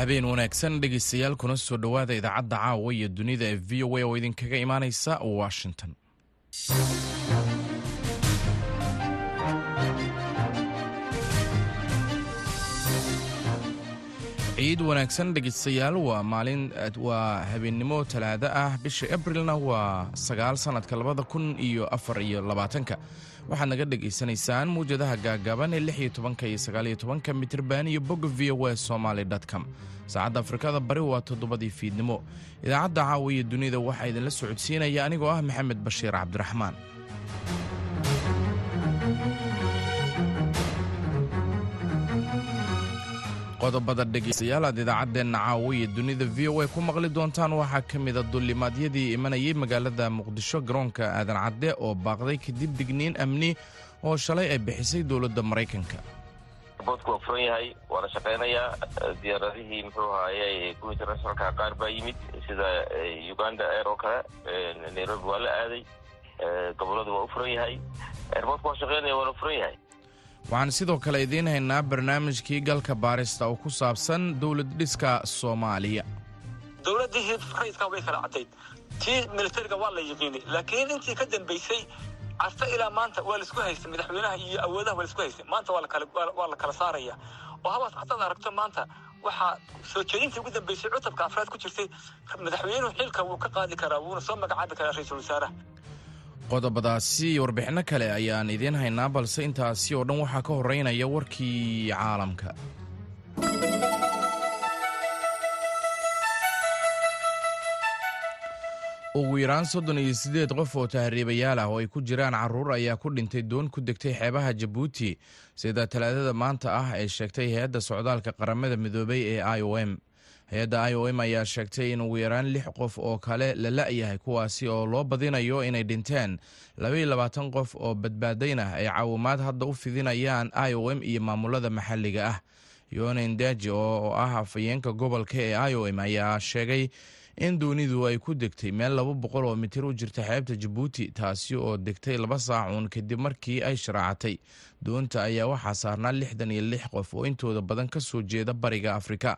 habeen wanaagsan dhegaystayaal kuna soo dhowaada idaacadda caawa iyo dunida ee v o a oo idinkaga imaanaysa washington ciid wanaagsan dhegaystayaal waa maalin waa habeennimo talaado ah bisha abrilna waa sagaal sannadka labada kun iyo afar iyo labaatanka waxaad naga dhegaysanaysaan muwjadaha gaagaaban ee lix iyo tobanka iyo sagaal iyo tobanka mitirban iyo bogga v o a somaly com saacadda afrikada bari waa toddobadii fiidnimo idaacadda caawa iyo dunida waxaa idinla socodsiinaya anigoo ah maxamed bashiir cabdiraxmaan qodobada dhegaystayaal aad idaacaddeenna caawa iyo dunida v o a ku maqli doontaan waxaa ka mida dullimaadyadii imanayay magaalada muqdisho garoonka aadan cadde oo baaqday kadib digniin amni oo shalay ay bixisay dowladda maraykanka boodku waa furan yahay waana shaqaynayaa diyaaradihii muxuu ahaaye kuwa internationalka qaar baa yimid sida uganda air oo kale nairobi waa la aaday goboladu waa u furan yahay airboodku waa shaqaynaya waana furan yahay waxaan sidoo kale idiin haynaa barnaamijkii galka baarista oo ku saabsan dowlad dhiska soomaaliya dowladdii rayidka way kala cadayd tii militariga waa la yiqiinay laakiin intii ka dambaysay casta ilaa maanta waa laisku haystay madaxweynaha iyo awoodaha waa laisku haystay maanta waa la kala saaraya oo habaas cadaad aragto maanta waxaa soo jeedintii ugu dambaysay cutubka afraad ku jirtay madaxweynuhu xilka wuu ka qaadi karaa wuuna soo magacaabi karaa ra-iisul wasaaraha qodobadaasi iyo warbixinno kale ayaan idiin haynaa balse intaasi oo dhan waxaa ka horeynaya warkii caalamka ugu yaraan soddon iyo siddeed qof oo tahriibayaal ah oo ay ku jiraan carruur ayaa ku dhintay doon ku degtay xeebaha jabuuti sida talaadada maanta ah ay sheegtay hay-adda socdaalka qaramada midoobay ee i o m hay-adda i o m ayaa sheegtay in ugu yaraan lix qof oo kale la la'yahay kuwaasi oo loo badinayo inay dhinteen labaiyo labaatan qof oo badbaadaynah ay caawimaad hadda u fidinayaan i o m iyo maamulada maxalliga ah yonen daji oo ah afayeenka gobolka ee i o m ayaa sheegay in doonidu ay ku degtay meel laba boqol oo mitir u jirta xeebta jabuuti taasi oo degtay laba saacuun kadib markii ay sharaacatay doonta ayaa waxaa saarnaa lixdan iyo lix qof oo intooda badan ka soo jeeda bariga afrika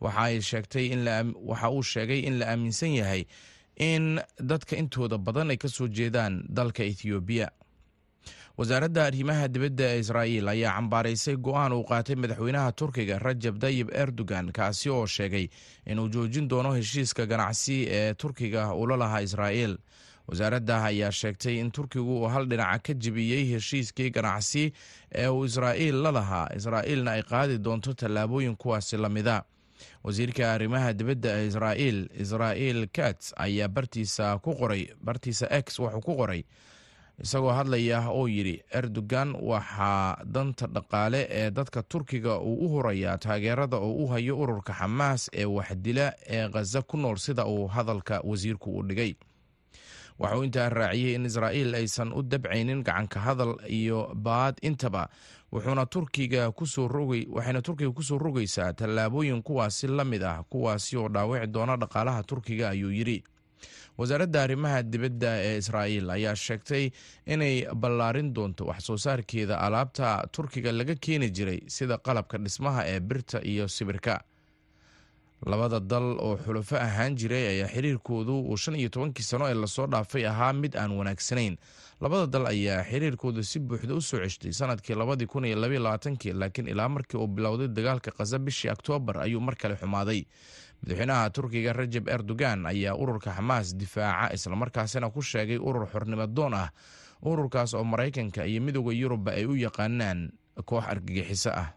waxa uu sheegay in la aaminsan yahay in dadka intooda badan ay ka soo jeedaan dalka ethoobiya wasaaradda arrimaha dibadda ee israa'iil ayaa cambaaraysay go'aan uu qaatay madaxweynaha turkiga rajab tayib erdogan kaasi oo sheegay inuu joojin doono heshiiska ganacsi ee turkiga ula lahaa israa'iil wasaaradda ayaa sheegtay in turkigu uu hal dhinaca ka jebiyey heshiiskii ganacsi ee uu israa'iil la lahaa israa'iilna ay qaadi doonto tallaabooyin kuwaasi la mida wasiirka arrimaha dibadda ee israa'iil israa'iil kats ayaa bartiisa ku qoray bartiisa x wuxuu ku qoray isagoo hadlaya oo yidhi erdogan waxaa danta dhaqaale ee dadka turkiga uu u horayaa taageerada oo u hayo ururka xamaas ee waxdila ee khaza ku nool sida uu hadalka wasiirku u dhigay waxauu intaa raaciyey in israa'iil aysan u dabcaynin gacanka hadal iyo baad intaba wuxuuna turkiga kusoo rogay waxayna turkiga kusoo rogaysaa tallaabooyin kuwaasi la mid ah kuwaasi oo dhaawici doona dhaqaalaha turkiga ayuu yidhi wasaaradda arrimaha dibadda ee israa'iil ayaa sheegtay inay ballaarin doonto wax soo saarkeeda alaabta turkiga laga keeni jiray sida qalabka dhismaha ee birta iyo sibirka labada dal oo xulafo ahaan jiray ayaa xiriirkoodu uu shan iyo tobankii sano ee lasoo dhaafay ahaa mid aan wanaagsanayn labada dal ayaa xiriirkooda si buuxda u soo ceshtay sanadkii labadii kun iyo labaiyo labaatankii laakiin ilaa markii uu bilowday dagaalka khaza bishii oktoobar ayuu mar kale xumaaday madaxweynaha turkiga rajab erdogan ayaa ururka xamaas difaaca islamarkaasina ku sheegay urur xornimadoon ah ururkaas oo maraykanka iyo midooda yurubba ay u yaqaanaan koox argagixiso ah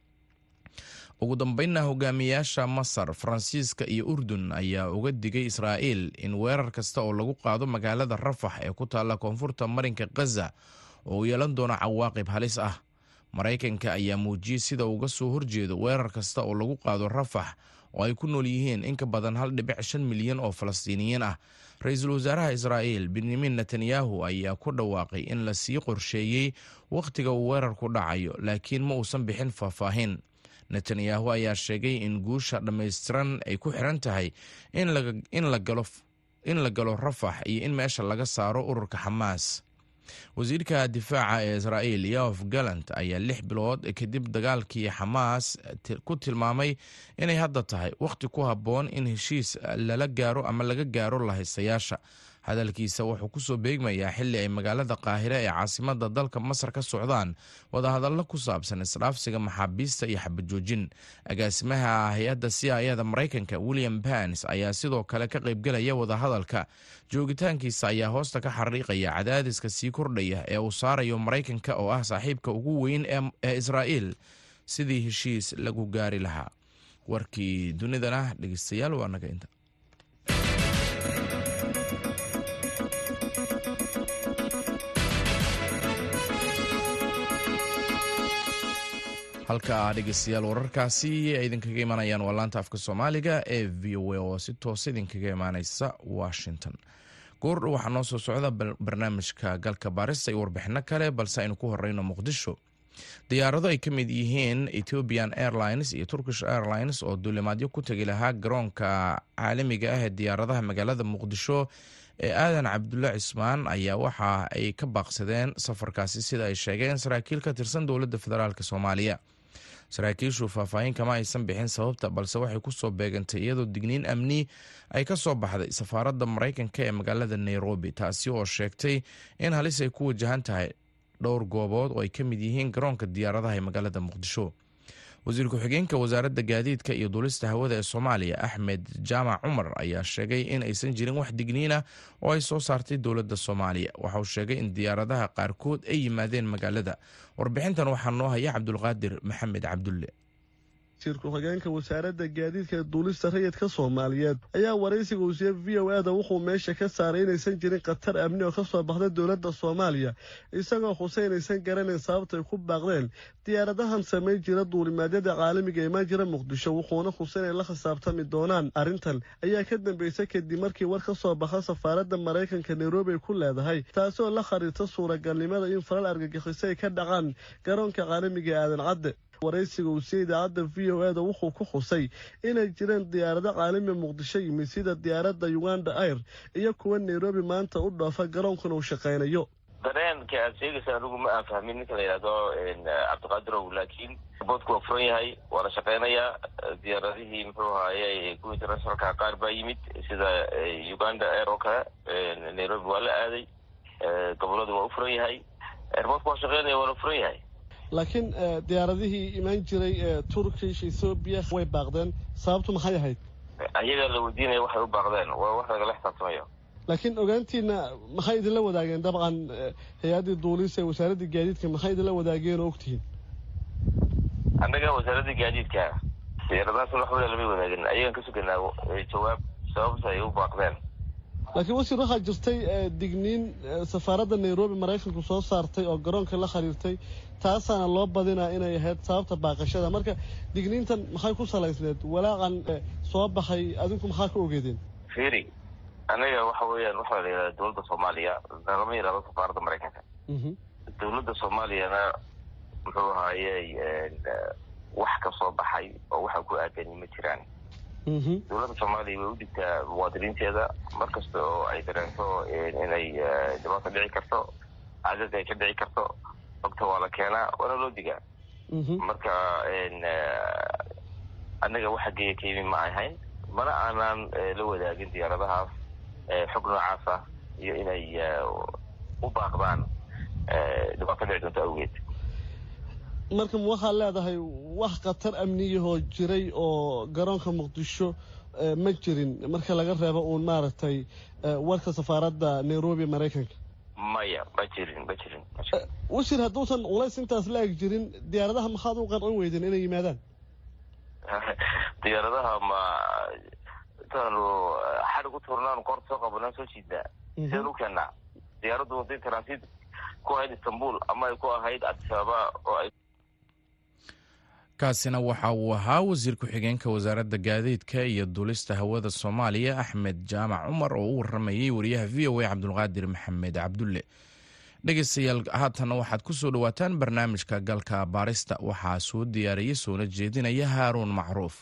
ugu dambeynna hogaamiyaasha masar faransiiska iyo urdun ayaa uga digay israa'iil in weerar kasta oo lagu qaado magaalada rafax ee ku taalla koonfurta marinka khaza oo uu yeelan doono cawaaqib halis ah maraykanka ayaa muujiyey sida uga soo horjeedo weerar kasta oo lagu qaado rafax oo ay ku nool yihiin in ka badan hal dhibic shan milyan oo falastiiniyiin ah ra-iisul wasaaraha israa'iil benyamin netanyahu ayaa ku dhawaaqay in la sii qorsheeyey wakhtiga uu weerarku dhacayo laakiin ma uusan bixin faahfaahin netanyahu ayaa sheegay in guusha dhammaystiran ay ku xiran tahay in la galo rafax iyo in meesha laga saaro ururka xamaas wasiirka difaaca ee israa'iil yof galant ayaa lix bilood kadib dagaalkii xamaas ku tilmaamay inay hadda tahay wakhti ku habboon in heshiis lala gaaro ama laga gaaro lahaystayaasha hadalkiisa wuxuu kusoo beegmayaa xili ay magaalada qaahire ee caasimada dalka masar ka socdaan wadahadallo ku saabsan isdhaafsiga maxaabiista iyo xabajoojin agaasimaha hay-adda siayada maraykanka william bans ayaa sidoo kale ka qaybgelaya wadahadalka joogitaankiisa ayaa hoosta ka xariiqaya cadaadiska sii kordhaya ee uu saarayo maraykanka oo ah saaxiibka ugu weyn ee israa'iil sidii heshiis lagu gaari lahaa warkii dunidana dhegeystayaal waa naga inta halka dhegeystayaal wararkaasi ay idinkaga imanayaan waa laanta afka soomaaliga ee v o a oo si toos idinkaga imaaneysa washington goordhow waxaa noo soo socda barnaamijka galka baarista iyo warbixino kale balse aynu ku horeyno muqdisho diyaarado ay ka mid yihiin ethiopian airlines iyo turkish airlines oo duulimaadyo ku tegi lahaa garoonka caalamiga ah ee diyaaradaha magaalada muqdisho ee aadan cabdulle cismaan ayaa waxa ay ka baaqsadeen safarkaasi sida ay sheegeen saraakiil ka tirsan dowladda federaalk soomaaliya saraakiishu faahfaahin kama aysan bixin sababta balse waxay kusoo beegantay iyadoo digniin amni ay ka soo baxday safaaradda maraykanka ee magaalada nairobi taasi oo sheegtay in halis ay ku wajahan tahay dhowr goobood oo ay ka mid yihiin garoonka diyaaradaha ee magaalada muqdisho wasiir ku-xigeenka wasaaradda gaadiidka iyo duulista hawada ee soomaaliya axmed jaamac cumar ayaa sheegay in aysan jirin wax digniina oo ay soo saartay dowladda soomaaliya waxa uu sheegay in diyaaradaha qaarkood ay yimaadeen magaalada warbixintan waxaa noo haya cabdulqaadir maxamed cabdulle wasiir ku-xigeenka wasaaradda gaadiidka ee duulista rayidka soomaaliyeed ayaa waraysiga uu siiyey v o a da wuxuu meesha ka saaray inaysan jirin khatar amni oo ka soo baxda dowladda soomaaliya isagoo xusay inaysan garanayn sababta ay ku baaqdeen diyaaradahan samayn jira duulimaadyada caalamiga imaan jira muqdisho wuxuuna xusay inay la khisaabtami doonaan arrintan ayaa ka dambeysay kadib markii war ka soo baxa safaaradda maraykanka nairobi ay ku leedahay taasoo la khariirta suuragalnimada in falal argagixiso ay ka dhacaan garoonka caalamiga ee aadan cadde waraysiga uu siiyey idaacadda v o e da wuxuu ku xusay inay jireen diyaarado caalami muqdisho yimid sida diyaaradda uganda air iyo kuwa nairobi maanta u dhoofa garoonkuna uu shaqaynayo dareenka aad sheegaysa anigu ma aan fahmin ninka la yidhahdo cabdiqaadirow laakiin boodku waa furan yahay waa la shaqeynayaa diyaaradihii muxuu ahaaye kuwa internationalka qaar baa yimid sida uganda air oo kale nairobi waa la aaday goboladu waa u furan yahay airboodku waa shaqeynaya waana furan yahay laakiin diyaaradihii imaan jiray ee turkish ethoobiya way baaqdeen sababtu maxay ahayd ayagaa la weydiinaya waxay u baaqdeen waa wax lagala xisaabtamayo laakiin ogaantiina maxay idinla wadaageen dabcan hay-addii duulisa ee wasaaraddii gaadiidka maxay idinla wadaageen oo ogtihiin annaga wasaaradda gaadiidka diyaaradahaas waxba lama wadaagin ayagaan ka suganaa jawaab sababta ay u baaqdeen laakiin wasiir waxaa jirtay digniin safaaradda nairobi maraykanku soo saartay oo garoonka la khariirtay taasaana loo badinaa inay ahayd sababta baaqashada marka digniintan maxay ku salaysneed walaaqan soo baxay adinku maxaa ka ogeedeen firi anaga waxa weeyaan waxaa la yidhahda dowladda soomaaliya lama yidhahdo safaaradda maraykanka dowladda soomaaliyana muxuu ahaayey wax ka soo baxay oo waxa ku aadani ma jiraan dowladda soomaaliya way u dhigtaa muwaadiniinteeda mar kasta oo ay dareento inay dhibaato dhici karto cadad ay ka dhici karto ogta waa la keenaa waana loo digaa marka annaga waxa geeya ka yimi ma ahayn mana aanaan la wadaagin diyaaradahaas xog noocaas ah iyo inay u baaqdaan dhibaato dhici doonto awgeed marka ma waxaad leedahay wax khatar amniyahoo jiray oo garoonka muqdisho ma jirin marka laga reebo uun maaragtay warka safaaradda nairobi maraykanka maya ma jirin ma jirin wasiir hadduusan culays intaas la eg jirin diyaaradaha maxaad u qancin weydeen inay yimaadaan diyaaradaha ma intaanu xadhig u tuurnaan koorta soo qabanaan soo jiidnaa sidaan u keennaa diyaaraddu waday transit ku ahayd istanbul ama ay ku ahayd adisababa oo ay kaasina waxa uu ahaa wasiir ku-xigeenka wasaaradda gaadiidka iyo duulista hawada soomaaliya axmed jaamac cumar oo u waramayey wariyaha v o a cabdulqaadir maxamed cabdulle dhegeystayaal haatanna waxaad ku soo dhowaataan barnaamijka galka baarista waxaa soo diyaariyey soona jeedinaya haaruun macruuf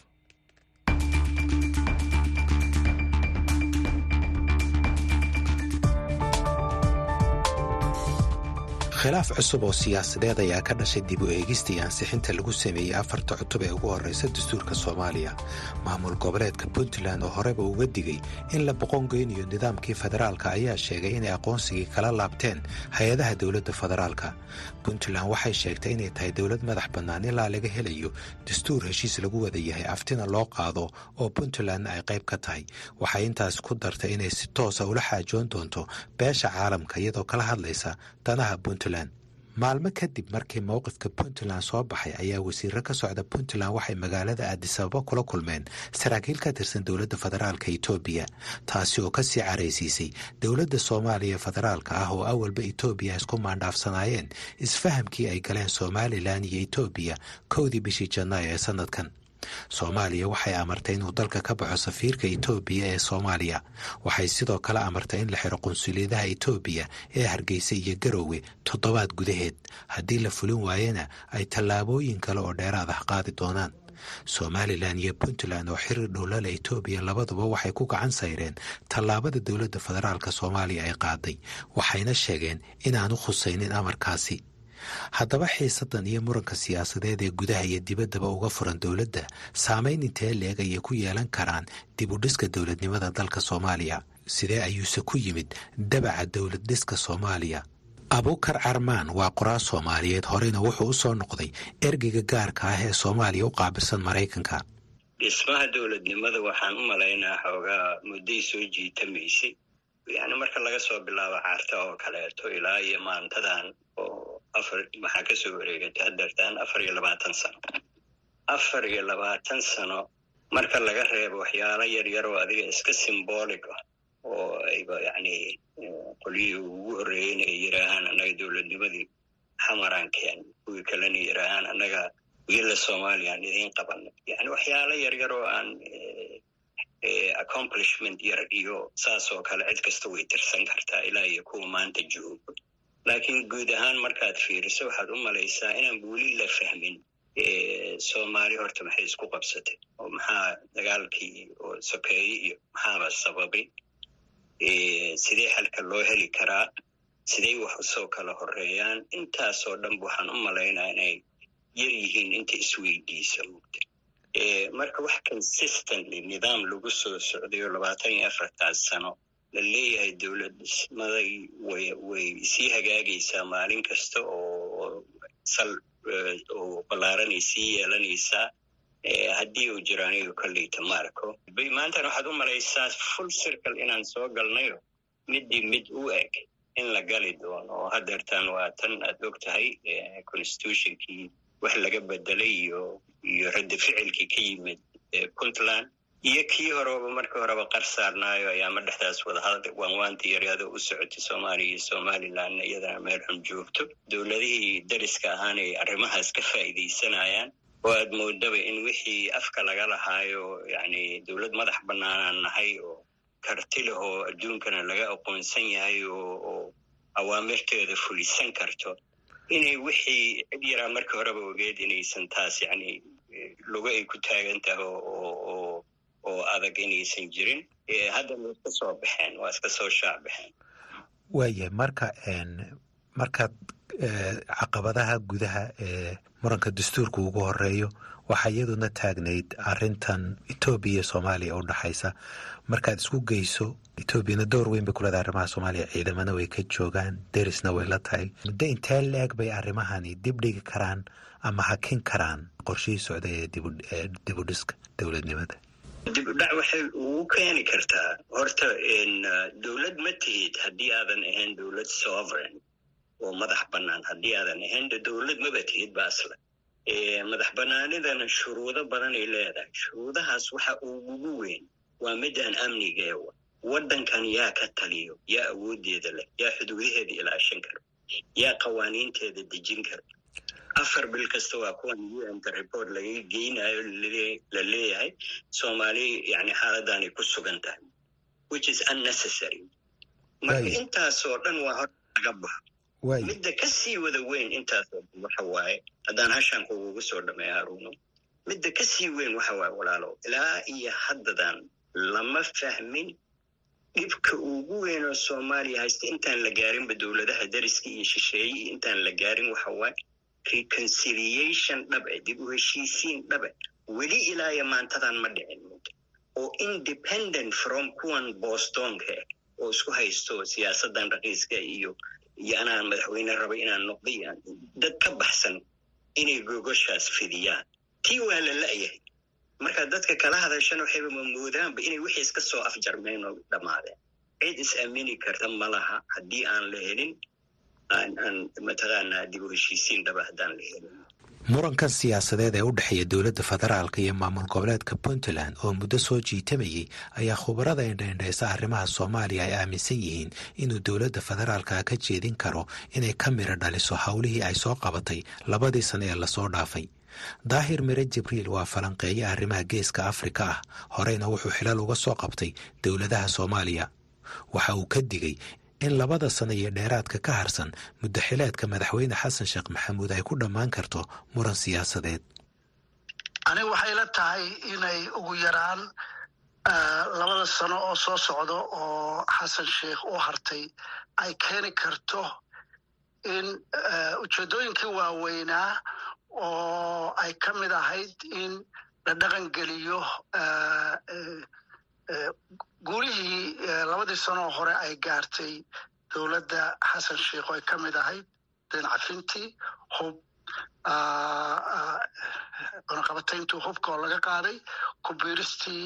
khilaaf cusub oo siyaasadeed ayaa ka dhashay dib u eegista iyo ansixinta lagu sameeyey afarta cutub ee ugu horreysa dastuurka soomaaliya maamul goboleedka puntland oo horeba uga digay in la boqongeynayo nidaamkii federaalka ayaa sheegay inay aqoonsigii kala laabteen hay-adaha dowladda federaalka puntland waxay sheegtay inay tahay dowlad madax bannaan ilaa laga helayo dastuur heshiis lagu wada yahay aftina loo qaado oo puntlandna ay qayb ka tahay waxay intaas ku dartay inay si toosa ula xaajoon doonto beesha caalamka iyadoo kala hadlaysa danaha puntland maalmo kadib markii mowqifka puntland soo baxay ayaa wasiiro ka socda puntland waxay magaalada aadisababa kula kulmeen saraakiil ka tirsan dowladda federaalka etoobiya taasi oo kasii caraysiisay dowladda soomaaliya federaalka ah oo awalba etoobiya isku maandhaafsanaayeen isfahamkii ay galeen somalilan iyo etoobiya kowdii bishii janaayo ee sanadkan soomaaliya waxay amartay inuu dalka ka baxo safiirka etoobiya ee soomaaliya waxay sidoo kale amartay in la xiro qunsuliyadaha etoobiya ee hargeysa iyo garoowe toddobaad gudaheed haddii la fulin waayena ay tallaabooyin kale oo dheeraad ah qaadi doonaan somalilan iyo puntland oo xiriir dhowlala etoobiya labaduba waxay ku gacan sayreen tallaabada dowladda federaalka soomaaliya ay qaaday waxayna sheegeen inaanu khusaynin amarkaasi haddaba xiisadan iyo muranka siyaasadeed ee gudaha iyo dibaddaba uga furan dowladda saamayn intee leeg ayay ku yeelan karaan dib u dhiska dowladnimada dalka soomaaliya sidee ayuuse ku yimid dabaca dowlad dhiska soomaaliya abuukar carmaan waa qoraal soomaaliyeed horeyna wuxuu u soo noqday ergeyga gaarka ah ee soomaaliya u qaabilsan maraykanka dhismaha dowladnimada waxaan u malaynaa xoogaa mudday soo jiitamaysay yani marka laga soo bilaabo caarta oo kaleeto ilaa iyo maantadan oo afar maxaa kasoo wareegatay hadeertaan afar iyo labaatan sano afar iyo labaatan sano marka laga reebo waxyaalo yar yar oo adiga iska symbolic ah oo ayba yani qolyihii ugu horreeyeyna ay yidhaahaan annaga dowladnimadii xamaraan keen kuwii kalena yidhaahaan annaga wiila soomaaliyaan idiin qabanay yani waxyaalo yar yar oo aan accomplishment yar iyo saas oo kale cid kasta way tirsan kartaa ilaa iyo kuwa maanta joogo laakiin guud ahaan markaad fiiriso waxaad u malaysaa inaan weli la fahmin soomaali horta maxay isku qabsatay oo maxaa dagaalkii oo sokeeye iyo maxaaba sababay sidee xalka loo heli karaa siday wax usoo kala horeeyaan intaasoo dhanba waxaan u malaynaa inay yar yihiin inta isweydiisa mugta marka wax consistently nidaam lagu soo socday oo labaatan iyo afartaas sano la leeyahay dowladnimaday way way sii hagaagaysaa maalin kasta oo sal oo ballaaranay sii yeelanaysaa haddii uu jiro aniga kolleyta ma arko maantana waxaad u malaysaa full circle inaan soo galnayo middii mid u eg in la gali doono oo hadeertaan waa tan aad og tahay constitutionkii wax laga bedelay iyo iyo radda ficilkii ka yimid puntland iyo kii horeba markii horeba qar saarnaayo ayaama dhexdaas wadahadal waanwaantii yaryado u socotay soomaaliya iyo somalilandna iyadana meel xun joogto dowladihii dariska ahaana ay arrimahaas ka faa'iidaysanayaan oo aad moodaba in wixii afka laga lahaayo yani dowlad madax bannaanaan nahay oo karti leh oo adduunkana laga aqoonsan yahay oo oo awaamirteeda fulisan karto inay wixii cid yaraa markii horeba ogeed inaysan taas yani lugo ay ku taagan tahay oo oo adag inaysan jirin haddana way iska soo baxeen waa iska soo shaac baxeen waaya marka markaad caqabadaha gudaha ee muranka dastuurka ugu horeeyo waxaa iyaduna taagnayd arintan etoobiya iyo soomaaliya u dhaxaysa markaad isku geyso etoobiyana door weyn bay kuleedahay arrimaha soomaaliya ciidamana way ka joogaan derisna way la tahay muddo intee la-eg bay arrimahani dib dhigi karaan ama hakin karaan qorshihii socday ee dibudhiska dowladnimada dib u dhac waxay ugu keeni kartaa horta dowlad ma tihid haddii aadan ahayn dowlad sovereign oo madax bannaan haddii aadan ahayn de dowlad maba tihid ba asla madax bannaanidana shuruudo badanay leedahay shuruudahaas waxa ugugu weyn waa midaan amnigeewa waddankan yaa ka taliyo yaa awooddeeda leh yaa xuduudaheeda ilaashan karo yaa qawaaniinteeda dejin karo afar bil kasta waa kuwan unta report laga geynayo la leeyahay soomaali yani xaaladaanay ku sugan tahay which is unnecessary marka intaasoo dhan waa hor laga baxo midda ka sii wada weyn intaasoo dhan waxa waaye haddaan hashaan kugugu soo dhameeya haruuno midda ka sii weyn waxa waaye walaalo ilaa iyo haddadan lama fahmin dhibka ugu weyn oo soomaaliya haysta intaan la gaarinba dowladaha dariska iyo shisheeye iyo intaan la gaarin waxa waaye reconciliation dhabe dib u heshiisiin dhabe weli ilaayo maantadan ma dhicin oo independent from kuwan bostonka oo isku haysto siyaasadan raqiiska iyo iyo anaan madaxweyne raba inaan noqday dad ka baxsan inay gogoshaas fidiyaan tii waa la la'yahay marka dadka kala hadashana waxayba mamoodaanba inay wixii iska soo afjarmeen oo dhammaadeen cid is aamini karta ma laha haddii aan la helin aan mataqaanaa dib u heshiisiin dhaba haddaan la helin murankan siyaasadeed ee u dhexeeya dowladda federaalka iyo maamul goboleedka puntland oo muddo soo jiitamayay ayaa khubarada indhaindhaysa arrimaha soomaaliya ay aaminsan yihiin inuu dowladda federaalka ka jeedin karo inay ka miro dhaliso howlihii ay soo qabatay labadii sano ee lasoo dhaafay daahir mire jibriil waa falanqeeye arrimaha geeska afrika ah horeyna wuxuu xilal uga soo qabtay dowladaha soomaaliya waxa uu ka digay in labada sano iyo dheeraadka ka harsan muddaxileedka madaxweyne xasan sheekh maxamuud ay ku dhammaan karto muran siyaasadeed aniga waxay la tahay inay ugu yaraan labada sano oo soo socdo oo xasan sheekh u hartay ay keeni karto in ujeeddooyinkii waaweynaa oo ay ka mid ahayd in la dhaqan geliyo guulihii labadii sanoo hore ay gaartay dowladda xasan sheikh oo ay ka mid ahayd deencafintii hub cunaqabatayntii hubka oo laga qaaday kubiiristii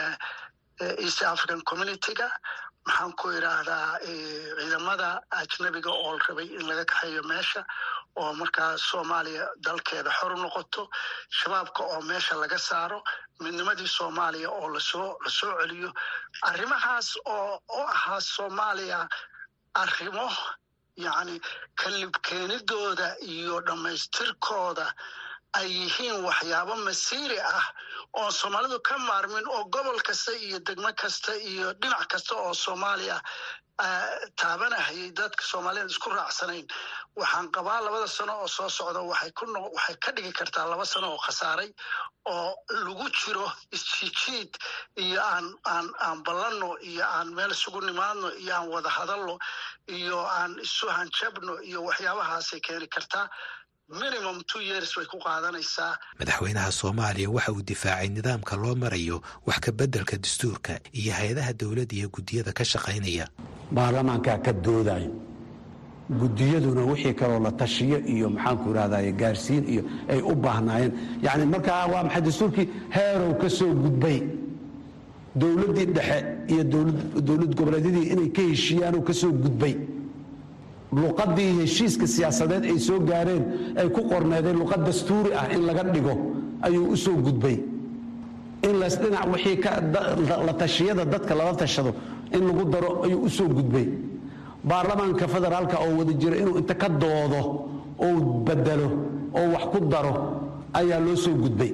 east african communityga maxaan ku idhaahdaa ciidamada ajnabiga oo la rabay in laga kaxeeyo meesha oo markaa soomaaliya dalkeeda xor u noqoto shabaabka oo meesha laga saaro midnimadii soomaaliya oo lasoo lasoo celiyo arrimahaas oo u ahaa soomaaliya arrimo yacni kalibkeenidooda iyo dhammaystirkooda ay yihiin waxyaabo masiiri ah oo soomaalidu ka maarmin oo gobol kasta iyo degmo kasta iyo dhinac kasta oo soomaaliya taabanahayay dadka soomaaliyad isku raacsanayn waxaan qabaa labada sano oo soo socda waxay ku waxay ka dhigi kartaa laba sano oo khasaaray oo lagu jiro isjijiid iyo aan aan aan ballanno iyo aan meel isugu nimaadno iyo aan wada hadalno iyo aan isu hanjabno iyo waxyaabahaasay keeni kartaa minimum two years bay ku qaadanaysaa madaxweynaha soomaaliya waxa uu difaacay nidaamka loo marayo wax ka beddelka dastuurka iyo hay-adaha dowladda iyo guddiyada ka shaqaynaya baarlamaankaa ka doodayo guddiyaduna wixii kaloo la tashiyo iyo maxaanku idhahdaye gaarsiin iyo ay u baahnaayeen yacni markaa waa maxay dastuurkii heerow ka soo gudbay dowladdii dhexe iyo dowlad goboleedyadii inay ka heshiiyaanoo ka soo gudbay luqadii heshiiska siyaasadeed ay soo gaareen ay ku qorneedeen luqad dastuuri ah in laga dhigo ayuu u soo gudbay in lasdhinac wixii la tashiyada dadka lala tashado in lagu daro ayuu u soo gudbay baarlamaanka federaalka oo wada jira inuu inta ka doodo oo bedelo oo wax ku daro ayaa loo soo gudbay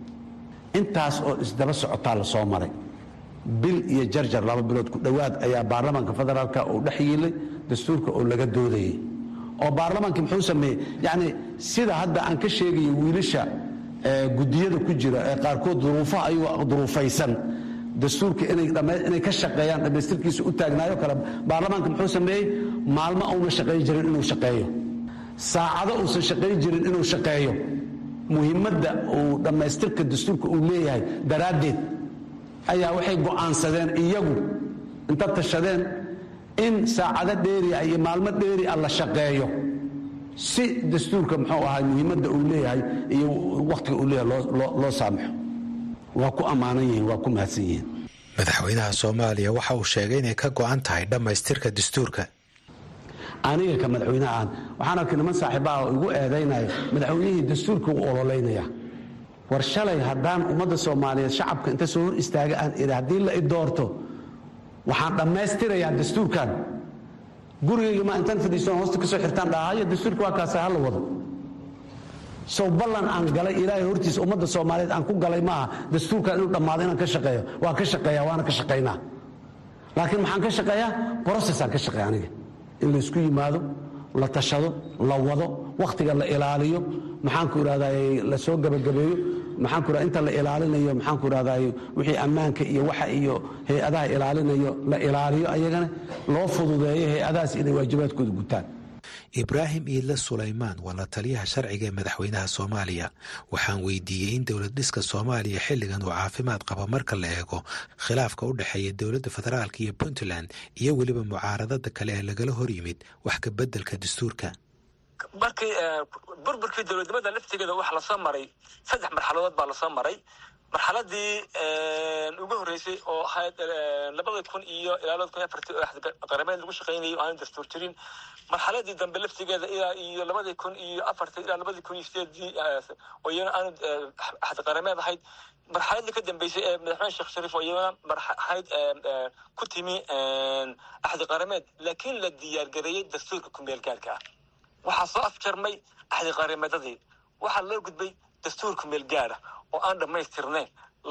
intaas oo isdaba socotaa la soo maray bil iyo jarjar laba bilood ku dhowaad ayaa baarlamaanka federaalka uu dhex yiilay dastuurka oo laga doodayay oo baarlamaanki muxuu sameeyey yacni sida hadda aan ka sheegayay wiilasha guddiyada ku jira ee qaarkood duruufaha ayagoo duruufaysan dastuurka inay ka shaqeeyaan dhammaystirkiisa u taagnaayo kale baarlamaanka muxuu sameeyey maalmo uuna shaqayn jirin inuu shaqeeyo saacado uusan shaqayn jirin inuu shaqeeyo muhiimadda uu dhammaystirka dastuurka uu leeyahay daraaddeed ayaa waxay go'aansadeen iyagu inta tashadeen in saacado dheeria iyo maalmo dheeri a la shaqeeyo si dastuurka muxuu ahaa muhiimadda uu leeyahay iyo wakhtiga uu leeyahay loo saamaxo waa ku ammaanan yihiin waa ku mahadsan yihiin madaxweynaha soomaaliya waxa uu sheegay inay ka go'an tahay dhammaystirka dastuurka aniga ka madaxweynaha aan waxaan arkay niman saaxiibaha oo igu eedaynaya madaxweynihii dastuurka u ololeynaya war shalay haddaan ummadda soomaaliyeed shacabka inta soo hor istaaga aan idhi haddii la i doorto waxaan dhammaystirayaa dastuurkan gurigayga ma intaan fadhiisan hoosta ka soo xirtaan dhahayo dastuurka waa kaasa ha la wado sow ballan aan galay ilaahay hortiisa ummadda soomaaliyeed aan ku galay maaha dastuurkan inuu dhammaado inaan ka shaqeeyo waa ka shaqeeya waana ka shaqaynaa laakiin maxaan ka shaqeeyaa brocessaan ka shaqeeya aniga in laysku yimaado la tashado la wado wakhtiga la ilaaliyo maxaanku idhahdaa la soo gebagabeeyo maxaanku ra inta la ilaalinayo maxaanku rahdaay wixii ammaanka iyo waxa iyo hay-adaha ilaalinayo la ilaaliyo ayagana loo fududeeyo hay-adahaas inay waajibaadkooda gutaan ibraahim iidle sulaymaan waa la taliyaha sharciga ee madaxweynaha soomaaliya waxaan weydiiyey in dowlad dhiska soomaaliya xilligan uu caafimaad qabo marka la eego khilaafka u dhexeeya dowladda federaalk iyo puntland iyo weliba mucaaradada kale ee lagala hor yimid wax ka beddelka dastuurka markii burburkii dowladnimada laftigeeda waxa lasoo maray saddex marxaladood baa lasoo maray marxaladii ugu horreysay oo ahayd labada kun iyo ilaa labada kun iyo afartii oo qarameed lagu shaqaynayay oo aanu dastuur jirin marxaladii dambe laftigeeda ilaa iyo labadii kun iyo afartii ilaa labadii kun iyo sideedii oo iyana aanu axad qarameed ahayd marxaladii ka dambeysay ee madaxweyne sheekh shariif oo iyana ahayd ku timi axdi qarameed laakiin la diyaargareeyey dastuurka kumeel gaarka ah waxaa soo afjarmay axdi qarameedadii waxaa loo gudbay dastuur kumeel gaara oo aan dhammaystirnayn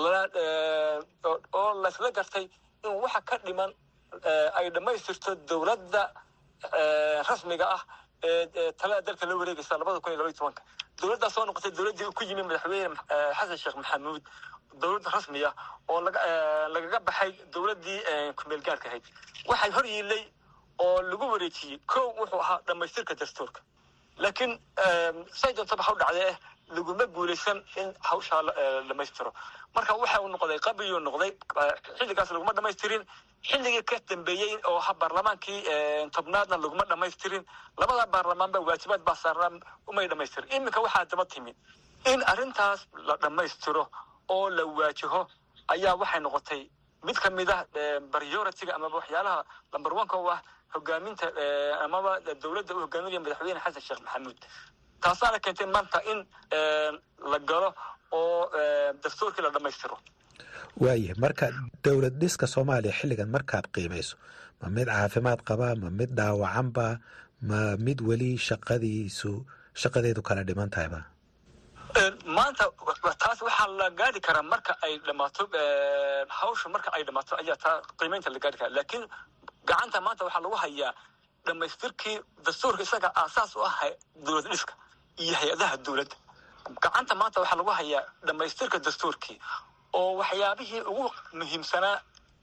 oo laysla gartay in waxa ka dhiman ay dhammaystirto dowladda rasmiga ah ee talada dalka la wareegaysa labada kun iyo labaiy tobanka dowladdaa soo noqotay dowladdii ku yimi madaxweyne xasan sheekh maxamuud dowlad rasmi ah oo lagaga baxay dowladdii kumeel gaarka ahayd waxay hor yiilay oo lagu wareejiyey kow wuxuu ahaa dhammaystirka dastuurka laakiin say doontaba ha u dhacdee laguma guulaysan in hawshaa dhamaystiro marka waxa uu noqday qabiyuu noqday xilligaas laguma dhamaystirin xilligii ka dambeeyey oo ha baarlamaankii tobnaadna laguma dhamaystirin labada baarlamaanba waajibaad baa saarnaa umay dhamaystirin iminka waxaa daba timi in arrintaas la dhammaystiro oo la waajaho ayaa waxay noqotay mid ka mid ah prioritiga amaba waxyaalaha lamber oneka u ah hogaaminta amaba dowladda u hogaaminaya madaxweyne xasan sheekh maxamuud taasaana keentay maanta in la galo oo dastuurkii la dhammaystiro waayahay marka dowlad dhiska soomaaliya xilligan markaad qiimayso ma mid caafimaad qabaa ma mid dhaawacanba ma mid weli shaqadiisu shaqadeedu kala dhiman tahayba maanta taas waxaa la gaari karaa marka ay dhammaato hawsha marka ay dhammaato ayaa taa qiimeynta la gaari karaa laakiin gacanta maanta waxaa lagu hayaa dhammaystirkii dastuurka isaga aasaas u ah dowlad dhiska iyo hay-adaha dowladda gacanta maanta waxaa lagu hayaa dhammaystirka dastuurkii oo waxyaabihii ugu muhiimsanaa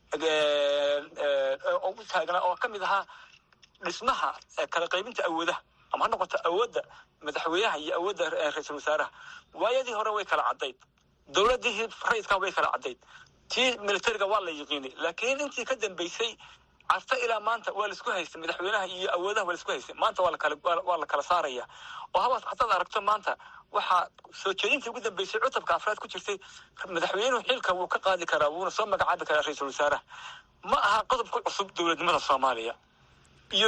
ugu taagnaa oo ka mid ahaa dhismaha kala qaybinta awoodaha ama ha noqoto awoodda madaxweynaha iyo awoodda ra-iisul wasaaraha waayadii hore way kala caddayd dowladdii rayidka way kala caddayd tii militariga waa la yiqiinay laakiin intii ka dambeysay casta ilaa maanta waa laisku haystay madaxweynaha iyo awoodaha waa laisku haystay maanta waa lakala waa la kala saaraya oo habaad hadaad aragto maanta waxaa soo jeedintii ugu dambeysay cutubka afraad ku jirtay madaxweynuhu xilka wuu ka qaadi karaa wuuna soo magacaabi karaa ra-iisul wasaaraha ma aha qodob ku cusub dowladnimada soomaaliya iyo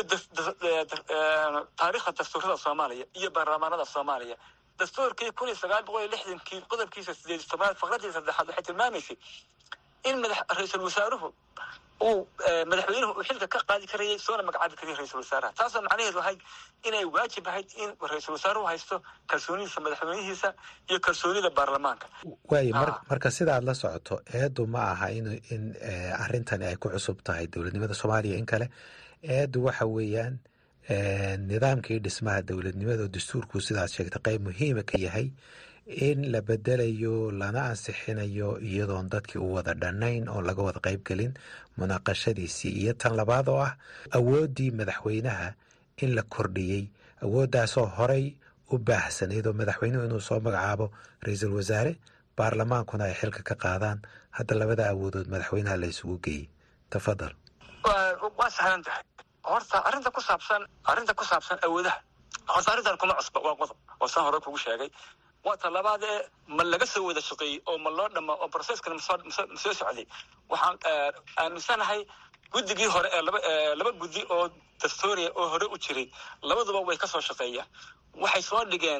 taariikhda dastuurada soomaaliya iyo baarlamaanada soomaaliya dastuurkii kun iyo sagaal boqol iyo lixdankii qodobkiisa sideed tobnaad faqradii saddexaad waxay tilmaamaysay in madax ra-iisul wasaaruhu uu madaxweynuhu uu xilka ka qaadi karayay soona magacaabi karayay ra-iisul wasaaraha taasoo macnaheedu ahayd inay waajib ahayd in ra-iisul wasaaruhu haysto kalsoonidiisa madaxweynihiisa iyo kalsoonida baarlamaanka waayo marka sidaad la socoto eedu ma aha in in arrintani ay ku cusub tahay dowladnimada soomaaliya in kale eedu waxa weeyaan nidaamkii dhismaha dowladnimada oo dastuurku sidaad sheegtay qayb muhiima ka yahay in la bedelayo lana ansixinayo iyadoon dadkii u wada dhannayn oo laga wada qayb gelin munaaqashadiisii iyo tan labaad oo ah awooddii madaxweynaha in la kordhiyey awooddaasoo horay u baahsanayd oo madaxweynuhu inuu soo magacaabo ra-iisul wasaare baarlamaankuna ay xilka ka qaadaan hadda labada awoodood madaxweynaha la isugu geeyey tafadal waa sahlan tahay horta arrinta ku saabsan arrinta ku saabsan awoodaha horta arrintan kuma cusba waa qodob oo saan hore kugu sheegay waa ta labaad ee ma laga soo wada shaqeeyey oo ma loo dhama oo processkana masoo socday waxaan aaminsanahay guddigii hore ee laba laba guddi oo dastuuriya oo hore u jiray labaduba way ka soo shaqeeyaan waxay soo dhigeen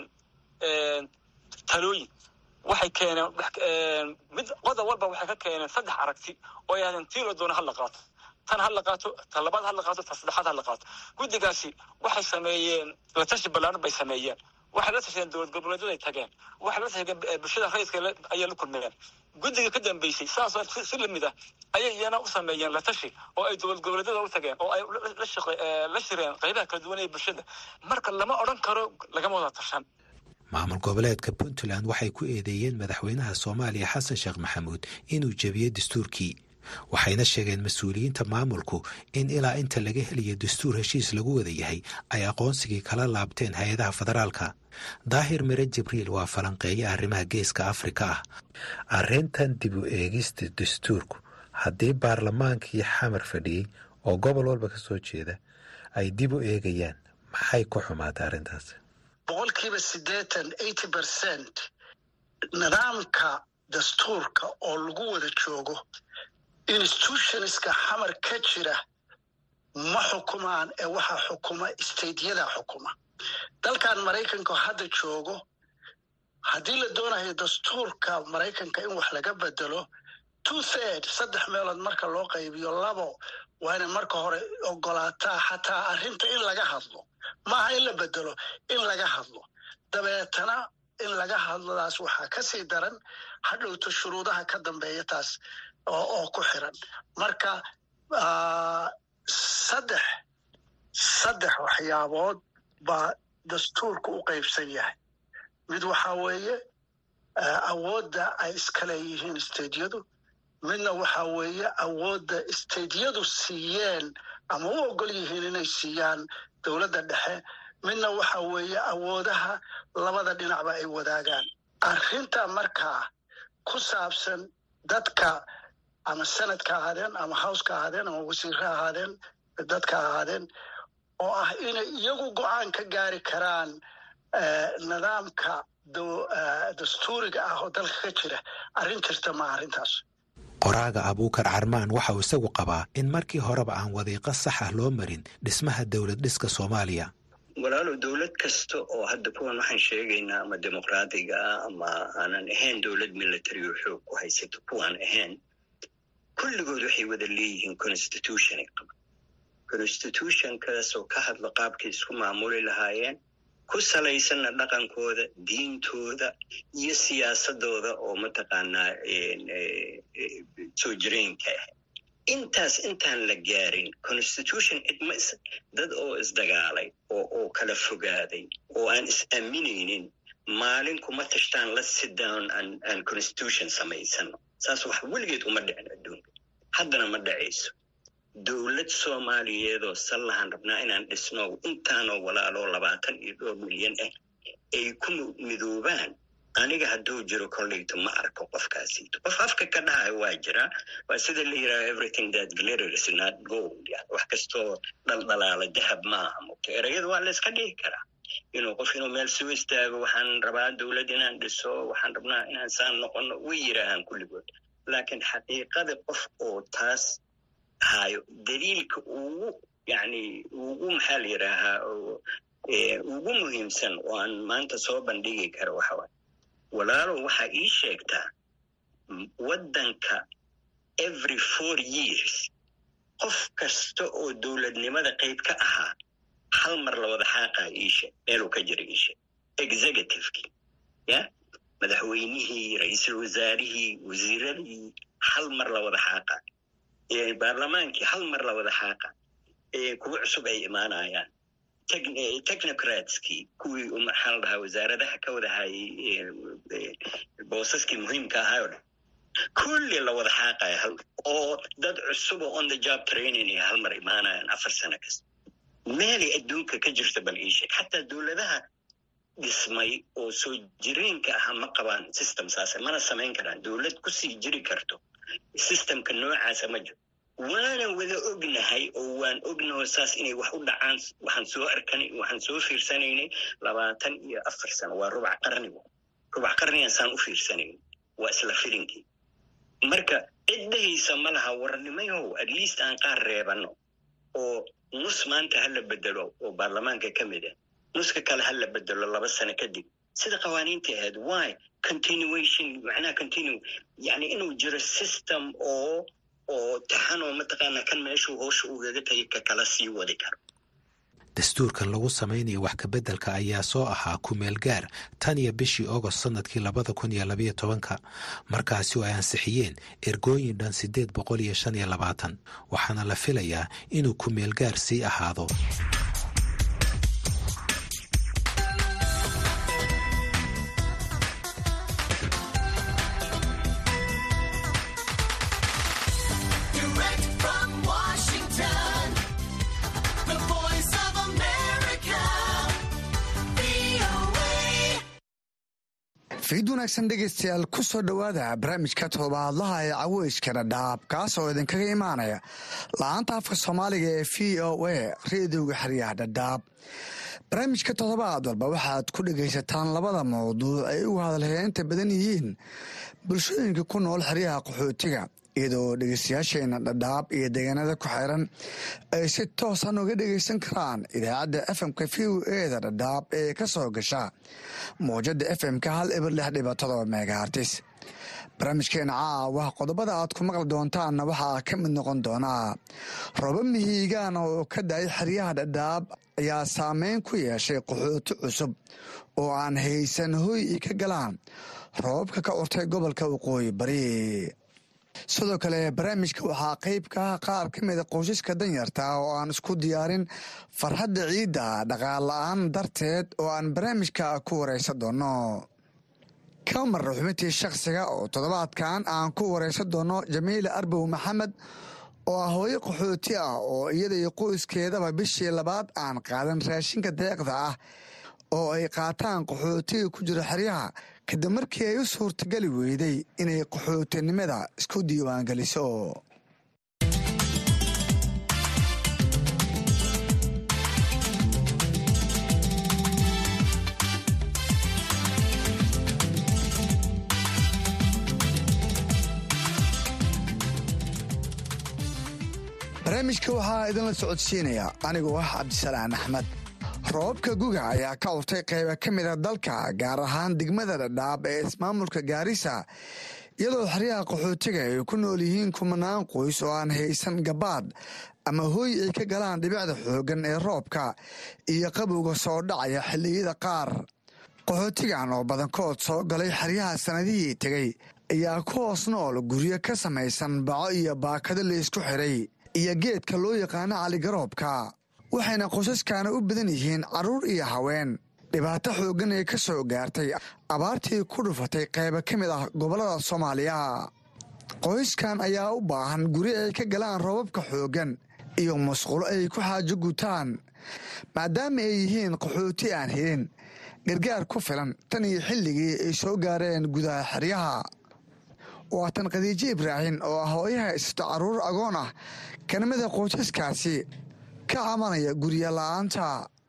talooyin waxay keeneen mid qodob walba waxay ka keeneen saddex aragti oo yahdeen tii la doona ha la qaato tan ha la qaato ta labaad ha la qaato ta saddexaad ha la qaato guddigaasi waxay sameeyeen la tashi ballaaran bay sameeyeen waxay la tasheen dowlad goboleedyaday tageen waxay la tasheen bulshada rayidka ayay la kulmeen guddiga ka dambeysay saasoo si lamid ah ayay iyana u sameeyeen la tashi oo ay dowlad goboleedyada u tageen oo ay la shireen qaybaha kala duwan ee bulshada marka lama odhan karo lagama wada tashan maamul goboleedka puntland waxay ku eedeeyeen madaxweynaha soomaaliya xasan sheekh maxamuud inuu jebiyey dastuurkii waxayna sheegeen mas-uuliyiinta maamulku in ilaa inta laga helayo dastuur heshiis lagu wada yahay ay aqoonsigii kala laabteen hay-adaha federaalka daahir mire jibriil waa falanqeeya arrimaha geeska afrika ah arrintan dib u eegista dastuurku haddii baarlamaankii xamar fadhiyey oo gobol walba ka soo jeeda ay dib u eegayaan maxay ku xumaatay arrintaas boqolkiiba siddeetan eighty percent nidaamka dastuurka oo lagu wada joogo institutionska xamar ka jira ma xukumaan ee waxaa xukuma stateyada xukuma dalkan maraykanka hadda joogo haddii la doonayo dastuurka maraykanka in wax laga bedelo two third saddex meelood marka loo qaybiyo labo waa inay marka hore ogolaataa xataa arrinta in laga hadlo maaha in la bedelo in laga hadlo dabeetana in laga hadlodaas waxaa kasii daran hadhowto shuruudaha ka dambeeya taas oo ku xiran marka saddex saddex waxyaabood baa dastuurka u qaybsan yahay mid waxaa weeye awoodda ay iska leeyihiin stadiyadu midna waxaa weeye awoodda stadiyadu siiyeen ama u ogol yihiin inay siiyaan dowladda dhexe midna waxa weeye awoodaha labada dhinacba ay wadaagaan arrinta markaa ku saabsan dadka ama senadka ahaadeen ama howska ahaadeen ama wasiirka ahaadeen dadka ahaadeen oo ah inay iyagu go-aan ka gaari karaan nidaamka dastuuriga ah oo dalka ka jira arrin jirta ma arrintaas qoraaga abuukar carmaan waxa uu isagu qabaa in markii horeba aan wadiiqo sax ah loo marin dhismaha dowlad dhiska soomaaliya walaalow dowlad kasta oo hadda kuwan waxaan sheegaynaa ama dimuqraadiga ah ama aanan ahayn dowlad military oo xoog ku haysato kuwaan ahayn kulligood waxay wada leeyihiin constitutionay qaba constitutionkaas oo ka hadla qaabkay isku maamuli lahaayeen ku salaysanna dhaqankooda diintooda iyo siyaasadooda oo mataqaanaa soo jireenka ah intaas intaan la gaarin constitution cidma dad oo isdagaalay oo oo kala fogaaday oo aan is-aaminaynin maalin kuma tashtaan la sit down aan constitution samaysano saas wax weligeed uma dhicin adduunka haddana ma dhacayso dowlad soomaaliyeedoo sallahan rabnaa inaan dhisno intaanoo walaaloo labaatan iyo dhowr milyan ah ay ku midoobaan aniga hadduu jiro kolleyto ma arko qofkaasiito qof afka ka dhahayo waa jiraa waa sida la yidhaha everything that glitters not gold yani wax kastoo dhaldhalaala dahab maaha mugto erayada waa la iska dhihi karaa inuu qof inuu meel soo istaago waxaan rabaa dowlad inaan dhiso waxaan rabnaa inaan saan noqono way yidhaahaan kulligood laakiin xaqiiqada qof oo taas hayo daliilka ugu yani ugu maxaa la yidhaahaa ugu muhiimsan oo aan maanta soo bandhigi karo waxawaay walaalow waxaa ii sheegtaa waddanka every four years qof kasta oo dowladnimada qayb ka ahaa hal mar la wada xaaqaa iishe meeluu ka jira iishe executivekii ya madaxweynihii ra-iisul wasaarihii wasiiradii hal mar la wada xaaqa baarlamaankii hal mar la wada xaaqa kuwa cusub ay imaanayaan technocratskii kuwii maxaa la dhahaa wasaaradaha ka wada hayay boosaskii muhiimka ahaayoo dhan kulli la wada xaaqaya hal oo dad cusubo on the job training ay hal mar imaanayaan afar sano kasta meelay adduunka ka jirta bal ii sheeg xataa dowladaha dhismay oo soo jireenka aha ma qabaan system saase mana samayn karaan dowlad kusii jiri karto systemka noocaasa ma jiro waanan wada ognahay oo waan ognaho saas inay wax u dhacaan waxaan soo arkanay waxaan soo fiirsanaynay labaatan iyo afar sano waa rubac qarnigu rubac qarnigan saan u fiirsanayn waa isla filinkii marka ciddahaysa ma laha warnimayow at least aan qaar reebano oo nus maanta ha la bedelo oo baarlamaanka ka mid ah nuska kale ha la bedelo laba sano kadib sida qawaaniintii ahayd why continuation macnaha continue yani inuu jiro system oo oo taxanoo mataqaana kan meeshuu hoosha ugaga tagay ka kala sii wadi karo dastuurkan lagu samaynayo wax kabeddelka ayaa soo ahaa kumeel gaar tan iyo bishii ogost sannadkii labada kun iyo labayo tobanka markaasi oo ay ansixiyeen ergooyin dhan siddeed boqol iyo shan iyo labaatan waxaana la filayaa inuu kumeel gaar sii ahaado fiid wanaagsan dhegaystayaal ku soo dhowaada barnaamijka todobaadlaha ee caweyska dhadhaab kaas oo idinkaga imaanaya la-aanta afka soomaaliga ee v o a reediyoga xeryaha dhadhaab barnaamijka toddobaad walba waxaad ku dhegaysataan labada mawduuc ay ugu hadalheynta badan yihiin bulshooyinka ku nool xeryaha qaxootiga iyadoo dhegeystayaasheena dhadhaab iyo deegaanada ku xeeran ay si toosan uga dhegeysan karaan idaacadda fmka v o eda dhadhaab ee ka soo gasha mawjada fmka hal eber lix dhiba todoba megahartis barnaamijkeena caawa qodobada aad ku maqli doontaanna waxaa ka mid noqon doonaa roba mihiigaan oo ka da-ay xeryaha dhadhaab ayaa saameyn ku yeeshay qaxooti cusub oo aan haysan hoy i ka galaan roobabka ka curtay gobolka waqooyi bari sidoo kale barnaamijka waxaa qeyb ka ah qaar ka mida qoysaska danyarta oo aan isku diyaarin farxadda ciidda dhaqaal la-aan darteed oo aan barnaamijka ku wareysan doono kama marna xubintii shakhsiga oo toddobaadkan aan ku wareysan doono jamiila arbow maxamed oo ah hooyo qaxooti ah oo iyada iyo qoyskeedaba bishii labaad aan qaadan raashinka deeqda ah oo ay qaataan qaxootiga ku jira xeryaha kadib markii ay u suurtagali weyday inay qaxootinimada isku diiwaangeliso barnaamijka waxaa idinla socodsiinaya anigoo ah cabdisalaan axmed roobabka guga ayaa ka curtay qayba ka mida dalka gaar ahaan degmada dhadhaab ee ismaamulka gaarisa iyadoo xeryaha qaxootiga ay ku nool yihiin kumanaan qoys oo aan haysan gabaad ama hooy ay ka galaan dhibicda xooggan ee roobka iyo qabowga soo dhacaya xilliyada qaar qaxootigan oo badankood soo galay xeryaha sannadihii tegey ayaa ku hoos nool guryo ka samaysan baco iyo baakado laysku xiray iyo geedka loo yaqaano caligaroobka waxayna qoysaskana u badan yihiin carruur iyo haween dhibaato xooggan ee ka soo gaartay abaartii ku dhufatay qayba ka mid ah gobollada soomaaliya qoyskan ayaa u baahan guri ay ka galaan roobabka xooggan iyo musqulo ay ku xaajo gutaan maadaama ay yihiin qaxooti aan helin gargaar ku filan tan iyo xilligii ay soo gaareen gudaha xeryaha waa tan khadiijo ibraahin oo ah hooyaha haysato carruur agoon ah kana mida qoysaskaasi ka cabanaya gurya la-aanta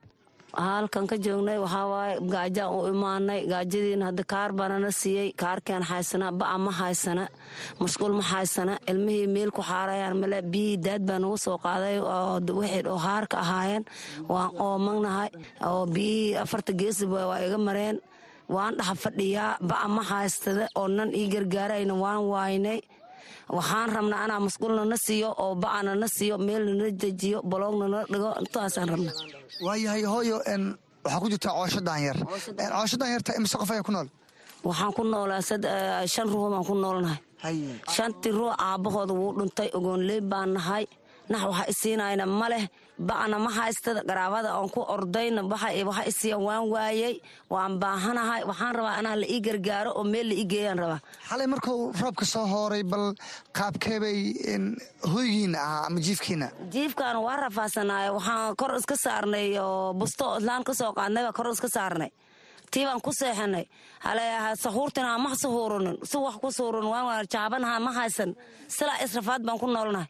halkan ka joognay waxaa waaye gaajaan u imaanay gaajadiina hadda kaar baanana siiyey kaarkeen haysana ba'a ma haysana mashquul ma haysana ilmihii meel ku xaarayaan male biyihii daad baa nagu soo qaaday oo wixii oo haarka ahaayeen waan oomagnahay oo biyihii afarta geesiba waa iga mareen waan dhaxa fadhiyaa ba'a ma haystada oo nan ii gargaarayna waan waaynay waxaan rabnaa anaa masquulna na siiyo oo ba'ana na siiyo meelna na dejiyo baloogna na dhigo intaasaan rabna waayahay hooyo waxaa ku jirtaa coosho daanyar coosho daanyarta imise qof ayaa ku nool waxaan ku noolaa shan ruux baan ku noolnahay shantii ruux aabbahooda wuu dhuntay ogoonley baan nahay nax waxa isiinayna ma leh ba'na ma haystada garaabada aan ku ordayna waxa isiiyan waan waayey waan baahanahay waxaan rabaa anaa la ii gargaaro oo meel la ii geeyaan rabaa xalay markuu roobka soo hooray bal qaabkeebay hoygiina ahaa ama jiifkiina jiifkaana waa rafaasanaayo waxaan kor iska saarnay oo busto islaan ka soo qaadnay baa kor iska saarnay tii baan ku seexanay haleaha sahuurtina ma sahuuranin si wax ku suuran waan jaabanaha ma haysan silaa israfaad baan ku noolnahay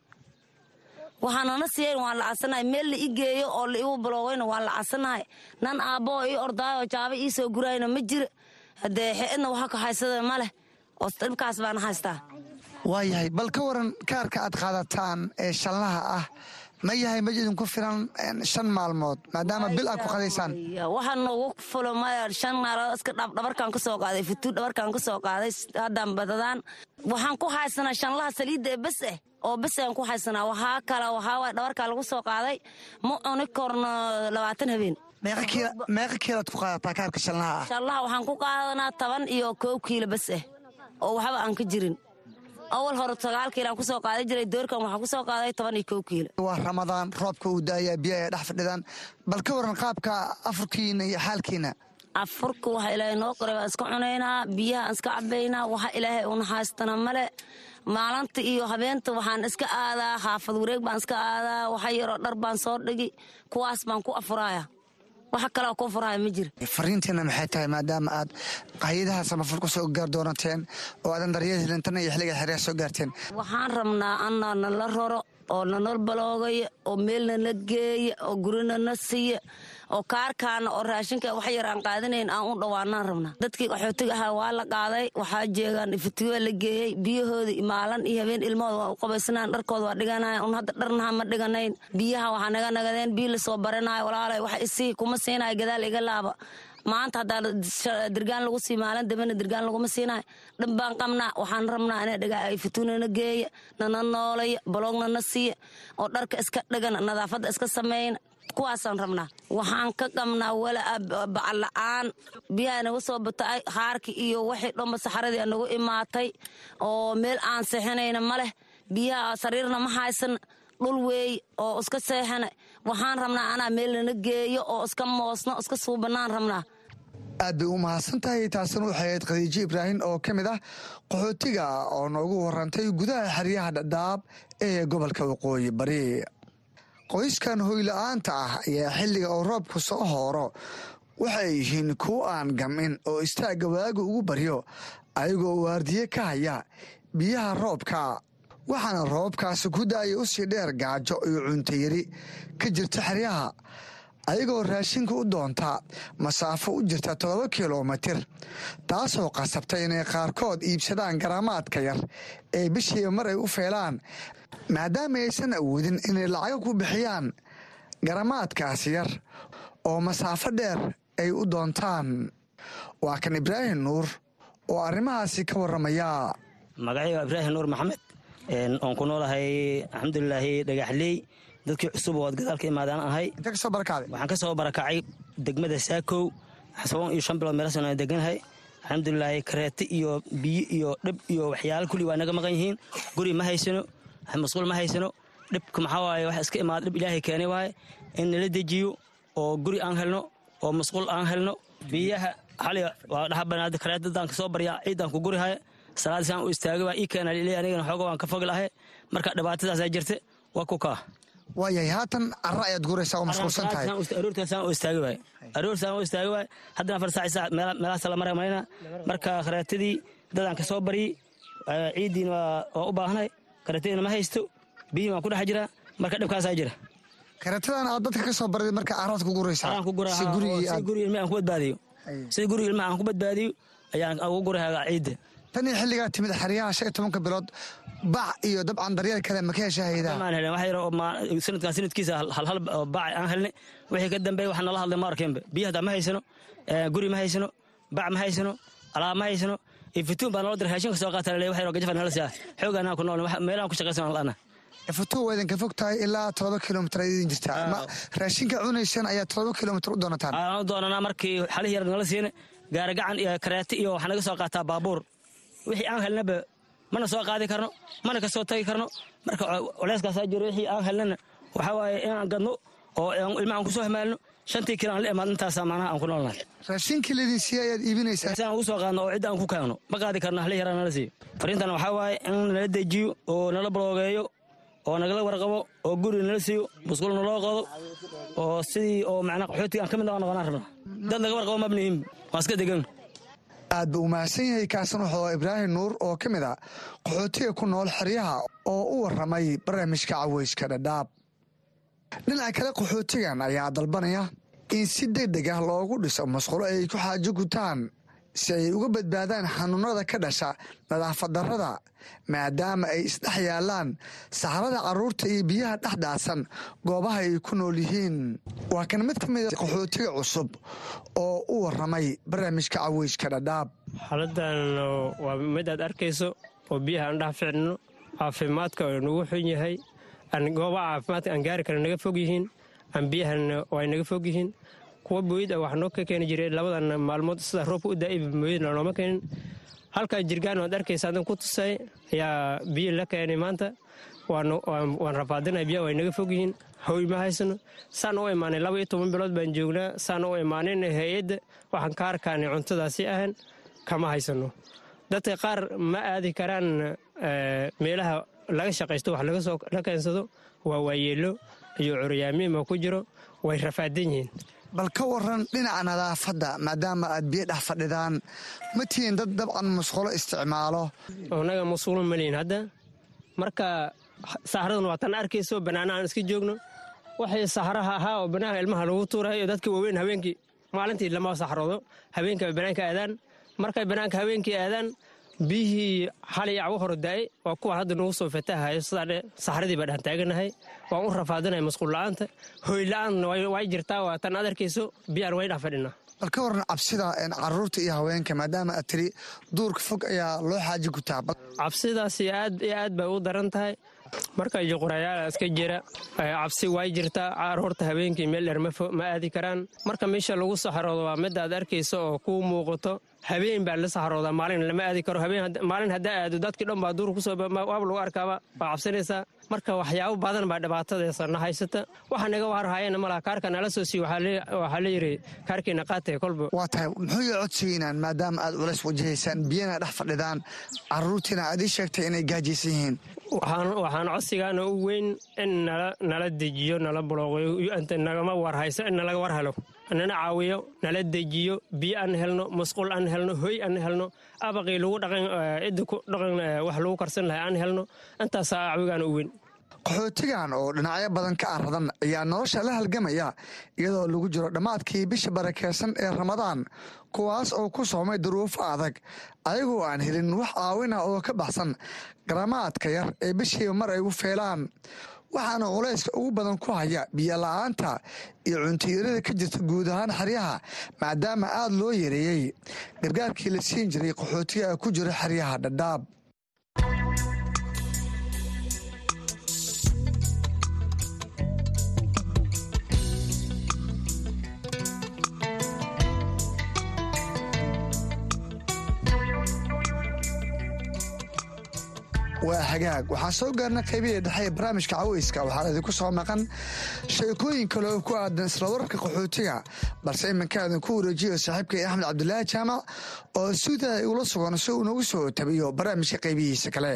waxaanana siiyan waan la casanahay meel la i geeyo oo la igu baloogayna waan la casanahay nan aabboo ii ordaayoo jaaba ii soo gurayna ma jira haddee xeedna waxa ka haysada ma leh oo dhibkaas baana haystaa waayahay bal ka waran kaarka aad qaadataan ee shanlaha ah ma yahay mid idinku filan shan maalmood maadaama bil aad ku qadaysaan waxaa noogu fulo maya shan maalmood iska dhabarkaan ka soo qaaday futuu dhabarkaan ka soo qaaday haddaan badadaan waxaan ku haysanaa shanlaha saliidda ee bes eh oo besaan ku haysanaa waxaa kale waxaa waay dhabarkaa lagu soo qaaday ma cuni korno labaatan habeen meeqa kiilaad ku qaadataa kaarka shanlaha ah shanlaha waxaan ku qaadanaa toban iyo koob kiilo bes eh oo waxba aan ka jirin awal hore sagaal kiilaan kusoo qaadan jiray doorkan waxaa kusoo qaaday toban iyo kow kiilo waa ramadaan roobka uu daayaa biyaha ay dhex fadhidaan bal ka waran qaabka afurkiina iyo xaalkiina afurka waxa ilaahay noo qoray baan iska cunaynaa biyaha aan iska cabaynaa waxa ilaahay una haystana male maalinta iyo habeenta waxaan iska aadaa xaafad wareeg baan iska aadaa waxa yaroo dhar baan soo dhigi kuwaas baan ku afuraaya waxa kaleo ku furaya ma jira fariintiina maxay tahay maadaama aad hay-adaha samafal ku soo gaar doonateen oo aadan daryeel helintana iyo xilliga xeryaha soo gaarteen waxaan rabnaa anaa nala raro oo nanal baloogaya oo meel nala geeya oo gurina na siiya oo kaarkaana oo raashinka wax yar aan qaadanayn aan u dhawaanaan rabnaa dadkii qaxootiga ahaa waa la qaaday waxaa jeegaan ifatiwaa la geeyey biyahoodii maalan iyo habeen ilmahooda waa u qabaysanaan dharkooda waa dhiganaya un hadda dharnaha ma dhiganayn biyaha waxaa naga nagadeen biyo lasoo baranayo walaalay wax isii kuma siinaya gadaal iga laaba maanta haddaa dirgaan lagu sii maalin dambena dirgaan laguma siinayo dhan baan qabnaa waxaan rabnaa ina dhigaa fituunana geeya nana noolaya baloogna na siiya oo dharka iska dhigana nadaafadda iska sameeyna kuwaasaan rabnaa waxaan ka qabnaa walaa bacal la-aan biyaha naga soo batay haarki iyo waxii dhanba saxaradii nagu imaatay oo meel aan seexinayna ma leh biyaha sariirna ma haysan dhul weey oo iska seexana waxaan rabnaa anaa meel nana geeyo oo iska moosno iska suubanaan rabnaa aad bay u mahadsan tahay taasina waxay ahayd khadiijo ibraahim oo ka mid ah qaxootiga oo noogu warantay gudaha xeryaha dhadhaab ee gobolka waqooyi bari qoyskan hoyla-aanta ah ayaa xilliga oo roobku soo hooro waxay yihiin kuwo aan gamin oo istaagga waaga ugu baryo ayagoo waardiye ka haya biyaha roobka waxaana roobkaasi ku da-aya u sii dheer gaajo iyo cuntayari ka jirta xeryaha ayagoo raashinka u doonta masaafo u jirta toddoba kilomitir taasoo qasabtay inay qaarkood iibsadaan garaamaadka yar ee bishiiba mar ay u feelaan maadaama aysan awoodin inay lacago ku bixiyaan garamaadkaasi yar oo masaafo dheer ay u doontaan waa kan ibraahim nuur oo arrimahaasi ka warramaya magacayga ibraahim nuur maxamed oon ku noolahay alxamdulilaahi dhagaxley dadkii cusub oo ad gadaal ka imaadaan ahay waxaan ka soo barakacay degmada saakow toban iyo shan bilood meelasan aan deganahay alxamdulilaahi kareete iyo biyo iyo dhib iyo waxyaala kulli waa naga maqan yihiin guri ma haysano masquul ma haysano dhibka maxaa waaye wax iska imaada dhib ilaahay keenay waaye in nala dejiyo oo guri aan helno oo masquul aan helno biyaha xali waa dhaxabanaada kareetadaan kasoo baryaa ciidaan ku gurihaya salaadisaan u istaagay waa ii keena liley anigana xooga waan ka fogi lahay marka dhibaatadaasaa jirta waa ku kaa waayahay haatan cara ayaad guraysaa oo mashquulsan tahay aroortaasaan u istaagi waay aroortaasaan u istaagi waay haddana afar saac saac meelahaas la maray malayna marka kareetadii dadaan kasoo baryey ciiddiina waa u baahnay kareetadiina ma haysto biyihii waan ku dhex jiraa marka dhibkaasaa jira kareetadan aad dadka ka soo barday marka caraad ku guraysaa si guri ilma aan ku badbaadiyo si guri ilma aan ku badbaadiyo ayaan ugu gurayaa ciidda tan iyo xilligaa timid xeryaha shan iyo tobanka bilood bac iyo dabcan daryeel kale ma ka hesha haydaa maan helin wax yar oo sanadkan sanadkiisa halhal bac aan helnay wixii ka dambeeya waxaa nala hadlay ma arkeenba biyo haddaa ma haysano guri ma haysano bac ma haysano alaab ma haysano ifituun baa nala diray raashinka soo qaata laleeya wax yar oo gajafa nala siyaa xoogaanaa ku nool meelahan ku shaqaysan la'ana ifituun waa idinka fog tahay ilaa todoba kilomitir ay idin jirtaa ma raashinka cunaysan ayaa todoba kilomitir u doonataan aan u doonanaa markii xalihii yar nala siina gaari gacan iyo kareete iyo waxaa naga soo qaataa baabuur wixii aan helnaba mana soo qaadi karno mana ka soo tagi karno marka culeyskaasaa jiro wixii aan helnana waxaa waaye inaan gadno oo ilmaha aan ku soo hamaalno shantii kilo aan la imaad intaasaa macnaha aan ku noolnahay raashinkii laydin siiya ayaad iibinaysaa si aan ugu soo qaadno oo cidda aan ku kaagno ma qaadi karno hali yaraa nala siiyo fariintan waxaa waaye in nala dejiyo oo nala baloogeeyo oo nagala warqabo oo guri nala siiyo musqul naloo qodo oo sidii oo macnaa qaxootiga aan ka mid noqonaan rabno dad laga warqabo mabnihin waan iska degan aad buu umahadsan yahay kaasan wuxuu ibraahim nuur oo ka mid a qaxootiga ku nool xeryaha oo u warramay barnaamijka caweyska dhadhaab dhinaca kale qaxootigan ayaa dalbanaya in si deg deg ah loogu dhiso masqulo ay ku xaajo gutaan si ay uga badbaadaan xanuunada ka dhasha nadaafad darrada maadaama ay isdhex yaalaan saxrada carruurta iyo biyaha dhexdhaasan goobaha ay ku nool yihiin waa kan mid ka mid a qaxootiga cusub oo u warramay barnaamijka caweyska dhadhaab xaaladan waa mid aad arkayso oo biyaha aan dhex ficnino caafimaadka oo nagu xun yahay goobaha caafimaadka aan gaari kara naga fog yihiin aan biyahana ay naga fog yihiin kuwa booyid a wax noo ka keeni jiray labadan maalmood sida roobka u daa'ib mooyadna nooma keenin halkaa jirgaan waad arkaysa adan ku tusay ayaa biyo la keenay maanta waan rafaadinay biyaha way naga fog yihiin hoy ma haysano saan u imaanay laba iyo toban bilood baan joognaa saan u imaanin hay-adda waxaan ka arkaanay cuntadaasi ahan kama haysano dadka qaar ma aadi karaan meelaha laga shaqaysto wax la keensado waa waayeelo iyo curyaamiima ku jiro way rafaadan yihiin bal ka waran dhinaca nadaafadda maadaama aad biyo dhex fadhidaan ma tihiin dad dabcan musqulo isticmaalo annaga musqulo malihin hadda marka saxraduna waa tan arkayso bannaana aan iska joogno waxay saxraha ahaa oo bannaanka ilmaha lagu tuurayo dadka waaweyn habeenkii maalintii lama saxroodo habeenka ay bannaanka aadaan markay bannaanka habeenkii aadaan biyihii xalay acwo hore daa'e waa kuwa hadda nagu soo fatahayo sidaa saxradii baa dhex taaganahay waan u rafaadinaya masquul la'aanta hoy la'aanna way jirtaa waa tan aad arkayso biyaan way dhex fadhinaa bal ka waran cabsida caruurta iyo haweenka maadaama aad tiri duurka fog ayaa loo xaaji gutaa cabsidaasi aad iyo aad bay u daran tahay marka juqurayaala iska jira cabsi way jirtaa caruurta habeenkii meel dheer ma aadi karaan marka meesha lagu saxroodo waa mid aad arkayso oo kuu muuqato habeen baa la saxroodaa maalin lama aadi karo maalin haddaa aado dadkii dhan baa duur kusoo waab lagu arkaaba waa cabsanaysaa marka waxyaabo badan baa dhibaatadeesa na haysata waxa naga warhayana malaha kaarka nala soo siiy waxaa la yiri kaarkiina qaatay kolba waa tahay muxuu ii codsiinaan maadaama aad culays wajahaysaan biyana dhex fadhidaan caruurtiina aad ii sheegtay inay gaajaysan yihiin waxaan codsigaana u weyn in nala dejiyo nala bulooqyo nagama warhayso in nalaga war helo nana caawiyo nala dejiyo biyo aan helno masquul aan helno hoy aan helno abaqii lagu dhaqan cidda ku dhaqan wax lagu karsan lahay aan helno intaasaa caawigaana u weyn qaxootigan oo dhinacyo badan ka aradan ayaa nolosha la halgamaya iyadoo lagu jiro dhammaadkii bisha barakeysan ee ramadaan kuwaas oo ku soomay duruufo adag ayagoo aan helin wax caawina oo ka baxsan garamaadka yar ee bishiiba mar ay u feelaan waxaana culayska ugu badan ku haya biyo la-aanta iyo cuntiyarada ka jirta guud ahaan xeryaha maadaama aad loo yareeyey gargaarkii la siin jiray qaxootiga ku jira xeryaha dhadhaab waa hagaag waxaa soo gaarna qaybihii dhexe ee barnaamijka caweyska waxaa idinku soo maqan sheekooyin kale oo ku aadan isla wararka qaxootiga balse iminka idinku wareejiyo saaxiibkay axmed cabdulaahi jaamac oo suudaa igula sugan si uu nagu soo tabiyo barnaamijka qaybihiisa kale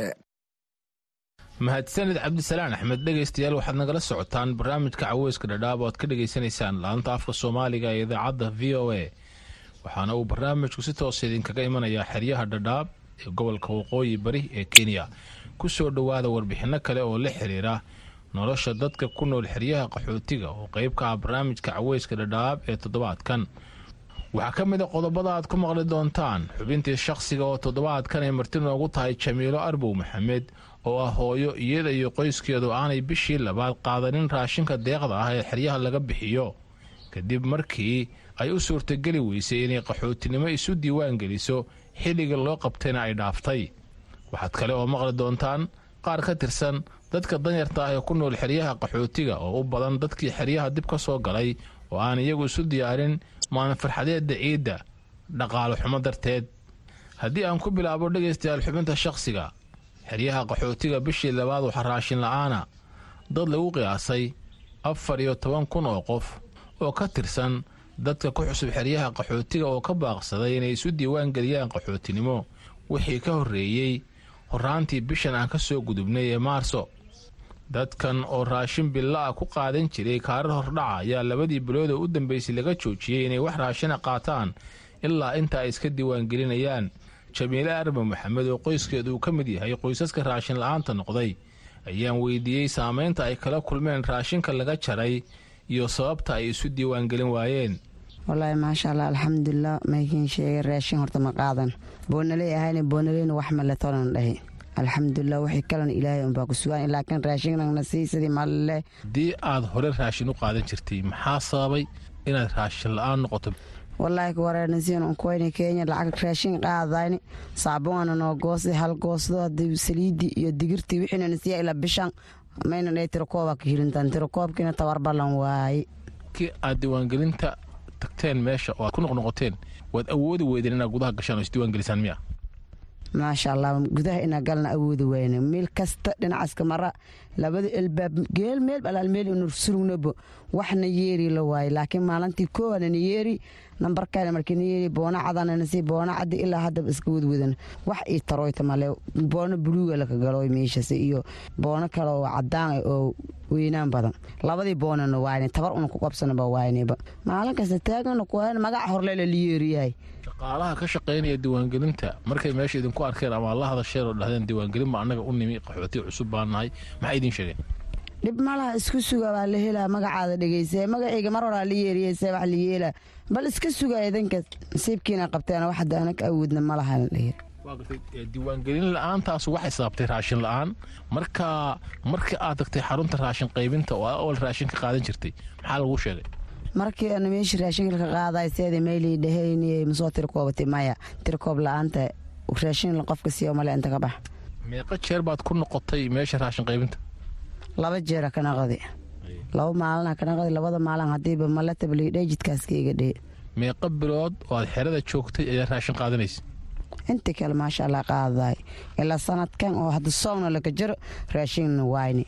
mahadsanid cabdisalaan axmed dhegaystayaal waxaad nagala socotaan barnaamijka caweyska dhadhaab oo aad ka dhegaysanaysaan laanta afka soomaaliga ee idaacadda v o a waxaana uu barnaamijku si toosa idinkaga imanayaa xeryaha dhadhaab ee gobolka waqooyi bari ee kenya ku soo dhowaada warbixinno kale oo la xiriira nolosha dadka ku nool xeryaha qaxootiga oo qayb ka ah barnaamijka caweyska dhadhaab ee toddobaadkan waxaa ka mid a qodobada aad ku maqli doontaan xubintii shakhsiga oo toddobaadkan ay marti noogu tahay jamiilo arbow maxamed oo ah hooyo iyada iyo qoyskeedu aanay bishii labaad qaadanin raashinka deeqda ah ee xeryaha laga bixiyo kadib markii ay u suurtageli weysay inay qaxootinimo isu diiwaan geliso xilliga loo qabtayna ay dhaaftay waxaad kale oo maqli doontaan qaar ka tirsan dadka danyarta ah ee ku nool xeryaha qaxootiga oo u badan dadkii xeryaha dib ka soo galay oo aan iyagu isu diyaarin maalin farxadeedda ciidda dhaqaalo xumo darteed haddii aan ku bilaabo dhegaystayaal xubinta shakhsiga xeryaha qaxootiga bishii labaad waxaa raashin la'aana dad lagu qiyaasay afar iyo toban kun oo qof oo ka tirsan dadka ku xusub xeryaha qaxootiga oo ka baaqsaday inay isu diiwaan geliyaan qaxootinimo wixii ka horreeyey horraantii bishan aan ka soo gudubnay ee maarso dadkan oo raashin billa ah ku qaadan jiray kaarar hordhaca ayaa labadii bilood oo u dambeysay laga joojiyey inay wax raashina qaataan ilaa inta ay iska diiwaangelinayaan jamiile arba maxamed oo qoyskeedu uu ka mid yahay qoysaska raashin la'aanta noqday ayaan weydiiyey saamaynta ay kala kulmeen raashinka laga jaray iyo sababta ay isu diiwaangelin waayeen wallaahi maasha allah alxamdulilah maykiin sheegay raashin horta ma qaadan boonaley ahayna boonaleyna wax male tolan dhahi alxamdulilah wixii kalena ilaahay unbaa ku sugaan laakiin raashinnagna sii sidii malile haddii aad hore raashin u qaadan jirtay maxaa sababay inaad raashin la-aan noqoto wallaahi kuwareernasiin unkuwayna kenya lacag raashin qaadayni saabuana noo goosi hal goosdo hadii saliidii iyo digirtii wixiina nasiya ilaa bishan mayna dhee tirakooba ka hilintaan tirakoobkiina tawar ballan waaye kii aad diiwaangelinta tagteen meesha oo aad ku noqnoqoteen waad awoodi weydeen inaad gudaha gashaan oo isdiiwaangelisaan miya maasha allah gudaha inaa galna awoodi weyne meel kasta dhinacaska mara labada elbaab geel meel alaal meel inu surugnabo waxna yeeri la waaye laakiin maalintii koowanana yeeri nambarkana markina yeeri boona cadanana si boona cadi ilaa haddaba iska wadwadan wax ii taroyta male boona buluuga laka galoy meeshas iyo boono kale oo cadaan ah oo weynaan badan labadii boonana waayne tabar una ku qabsanaba waayneba maalin kasta taagana kuhan magac horlela la yeeriyahay shaqaalaha ka shaqaynaya diiwaangelinta markay meesha idinku arkeen ama la hadasheen oo dhahdeen diiwaangelin ba annaga u nimi qaxooti cusub baan nahay maxay idiin sheegeen dhib malaha isku suga baa la helaa magacaada dhegeysa magacayga mar horaa la yeeriyeysa wax la yeelaa bal iska suga idinka nasiibkiina qabteen wax hadda anaga awoodna malaha la yiri diiwaangelin la-aantaas waxay sababtay raashin la-aan marka markii aad tagtay xarunta raashin qaybinta oo awal raashin ka qaadan jirtay maxaa lagu sheegay markii ana meesha raashinka ka qaaday seeda meylii dhahaynayay masoo tirkoobatay maya tirkoob la-aanta raashin qofka siiyo male inta ka bax meeqa jeer baad ku noqotay meesha raashin qaybinta laba jeera ka naqdi laba maalina ka naqdi labada maalin hadiiba mala tabliidhe jidkaaska iga dhee meeqa bilood oo aad xerada joogtay ayaa raashin qaadanaysa intii kale maasha allah qaadaay ilaa sanadkan oo hadda soogna laga jiro raashinna waayni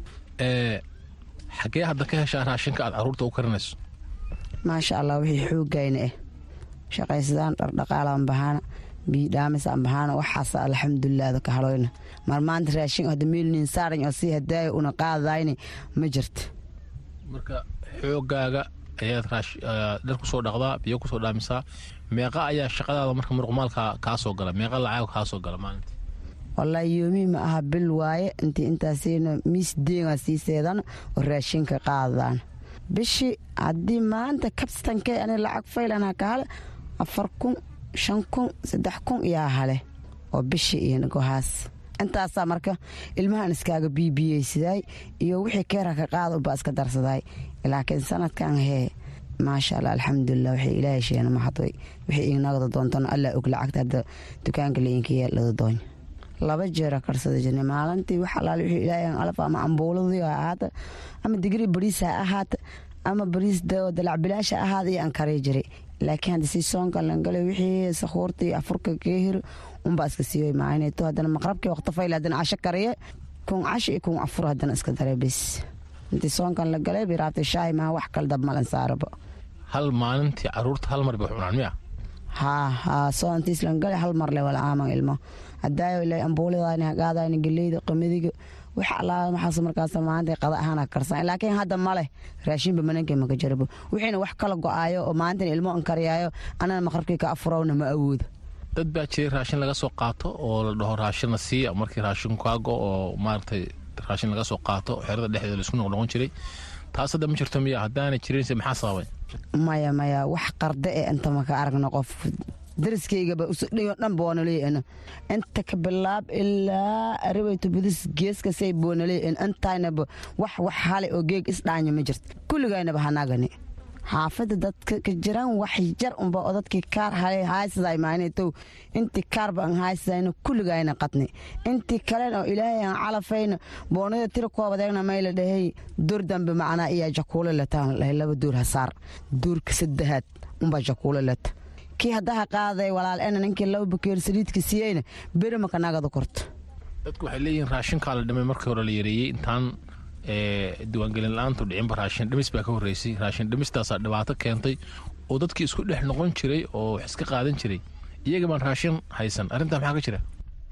xagee hadda ka heshaa raashinka aad caruurta u karinayso maasha allah wixii xoogayna ah shaqaysadaan dhardhaqaalaan bahaana biidhaamisaan bahaana waxaas alxamdulilah ka haloyna mar maanta raashin hadda meelnin saaran oo sii hadaaya una qaadayni ma jirta marka xoogaaga ayaad dhar kusoo dhaqdaa biyo kusoo dhaamisaa meeqa ayaa shaqadaada marka muruqmaalka kaa soo gala meeqa lacag kaa soo gala maalinta wallaahi yoomii ma aha bil waaye intii intaasina miis deegaa sii seedan oo raashinka qaadaan bishii haddii maanta kabstankee ani lacag faylana ka hale afar kun shan kun saddex kun yaa hale oo bishii iyo gohaas intaasaa marka ilmahan iskaaga biibiyeysaday iyo wixii keera ka qaada ubaa iska darsaday laakiin sanadkan hee maasha allah alxamdulilah waxay ilaahay sheena maxadway wixii inagada doontana allah og lacagta hadda dukaanka lainka yeelada doon laba jeera karsada jirnay maalintii wax alaal wixii ilaahay alaf ama ambuuladii ha ahaata ama digri bariis ha ahaata ama bariis dalacbilaasha ahaada iyo aan kari jiray laakiin hadda si soonka langalay wixii sakhuurtii afurka keehir unbaa iska siiyoy maaneeto haddana maqrabkii waqti fayl haddana casho kariye kun casho iyo kun afur haddana iska daray bis intii soonkan la galay biraabtay shaahi maha wax kale dab malan saaraba hal maalintii caruurta hal mar bay cunaan miya haa haa soontiis lan galay hal mar le wala aaman ilmo hadaayo ilaa ambuuladayni hagaadayni geleyda qamadiga wax allaa maxaas markaas maanta qada ahaan karsan laakiin hadda male raashinba mananka maka jarabo wixiina wax kala go-aayo oo maalintan ilmo an kariyaayo anana maqrabkii ka afurowna ma awoodo dad baa jiray raashin laga soo qaato oo la dhaho raashinna siiya markii raashin kaago oo maaragtay raashin laga soo qaato xerada dhexdeeda laisku noqnoqon jiray taas hadda ma jirto miya haddaana jirinse maxaa sababay maya maya wax qarda e inta maka aragno qof dariskaygaba usudhayo dhan boonaleyn inta ka bilaab ilaa arabeyto budis geeskasay boonaleyn intaynaba wax wax hale oo geeg isdhaanya ma jirta kulligaynaba hanagani xaafada dadka ka jiraan wax jar unba oo dadkii kaar hale haaysaday maanetow intii kaarba aan haaysadayna kulligayna qadni intii kalen oo ilaahay aan calafayna boonada tira koobadeegna mayla dhahay dur dambe macnaa iya jakuulo lataan lahay laba duur hasaar duurka saddexaad unbaa jakuulo lata kii haddaha qaaday walaal ena ninkii laba bakeer saliidka siiyeyna beri maka nagada korto dadku waxay leeyihiin raashinkaa la dhimay markii hore la yareeyey intaan diiwaangelin la-aantu dhicinba raashin dhimis baa ka horreysay raashin dhimistaasaa dhibaato keentay oo dadkii isku dhex noqon jiray oo wax iska qaadan jiray iyaga baan raashin haysan arrintaa maxaa ka jira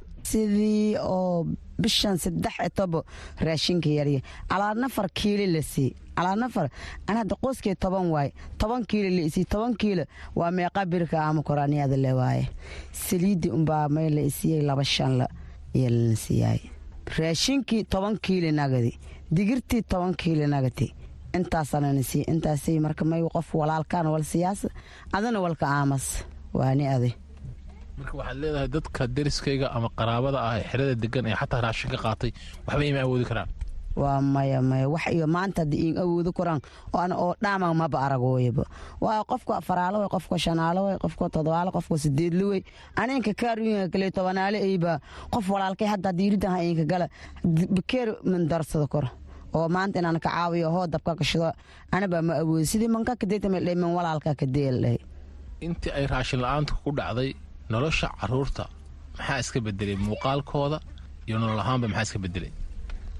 sidii oo bishan saddex etobo raashinka yarya calaa nafar kiili la sii calaa nafar an hadda qoyskii toban waaye toban kiilo la isii toban kiilo waa meeqa birka ama koraaniyada le waaye saliidii unbaa may la isiiyey laba shanla iyo lana siiyaay raashinkii toban kiili nagadi digirtii toban kiili nagati intaasanana sii intaasay marka may qof walaalkaan wal siyaasa adana walka aamas waani adi marka waxaad leedahay dadka deriskayga ama qaraabada ah ee xerada degan ee xataa raashin ka qaatay waxba ima awoodi karaan waa maya maya wax iyo maanta haddii iin awoodi karaan oan oo dhaaman maba aragooyaba waa qofka faraalo way qofka shanaalo way qofka todobaalo qofka sideedli wey aninka kaaruinka kale tobanaale ayba qof walaalkay hadda haddii iridan inka gala bakeer man darsado koro oo maanta inaan ka caawiyo hoo dabka kashido anaba ma awoodi sidii manka kadeetamaldhay man walaalka kadeeldhahay intii ay raashin la-aanta ku dhacday nolosha caruurta maxaa iska bedelay muuqaalkooda iyo nolol ahaanba maxaa iska bedelay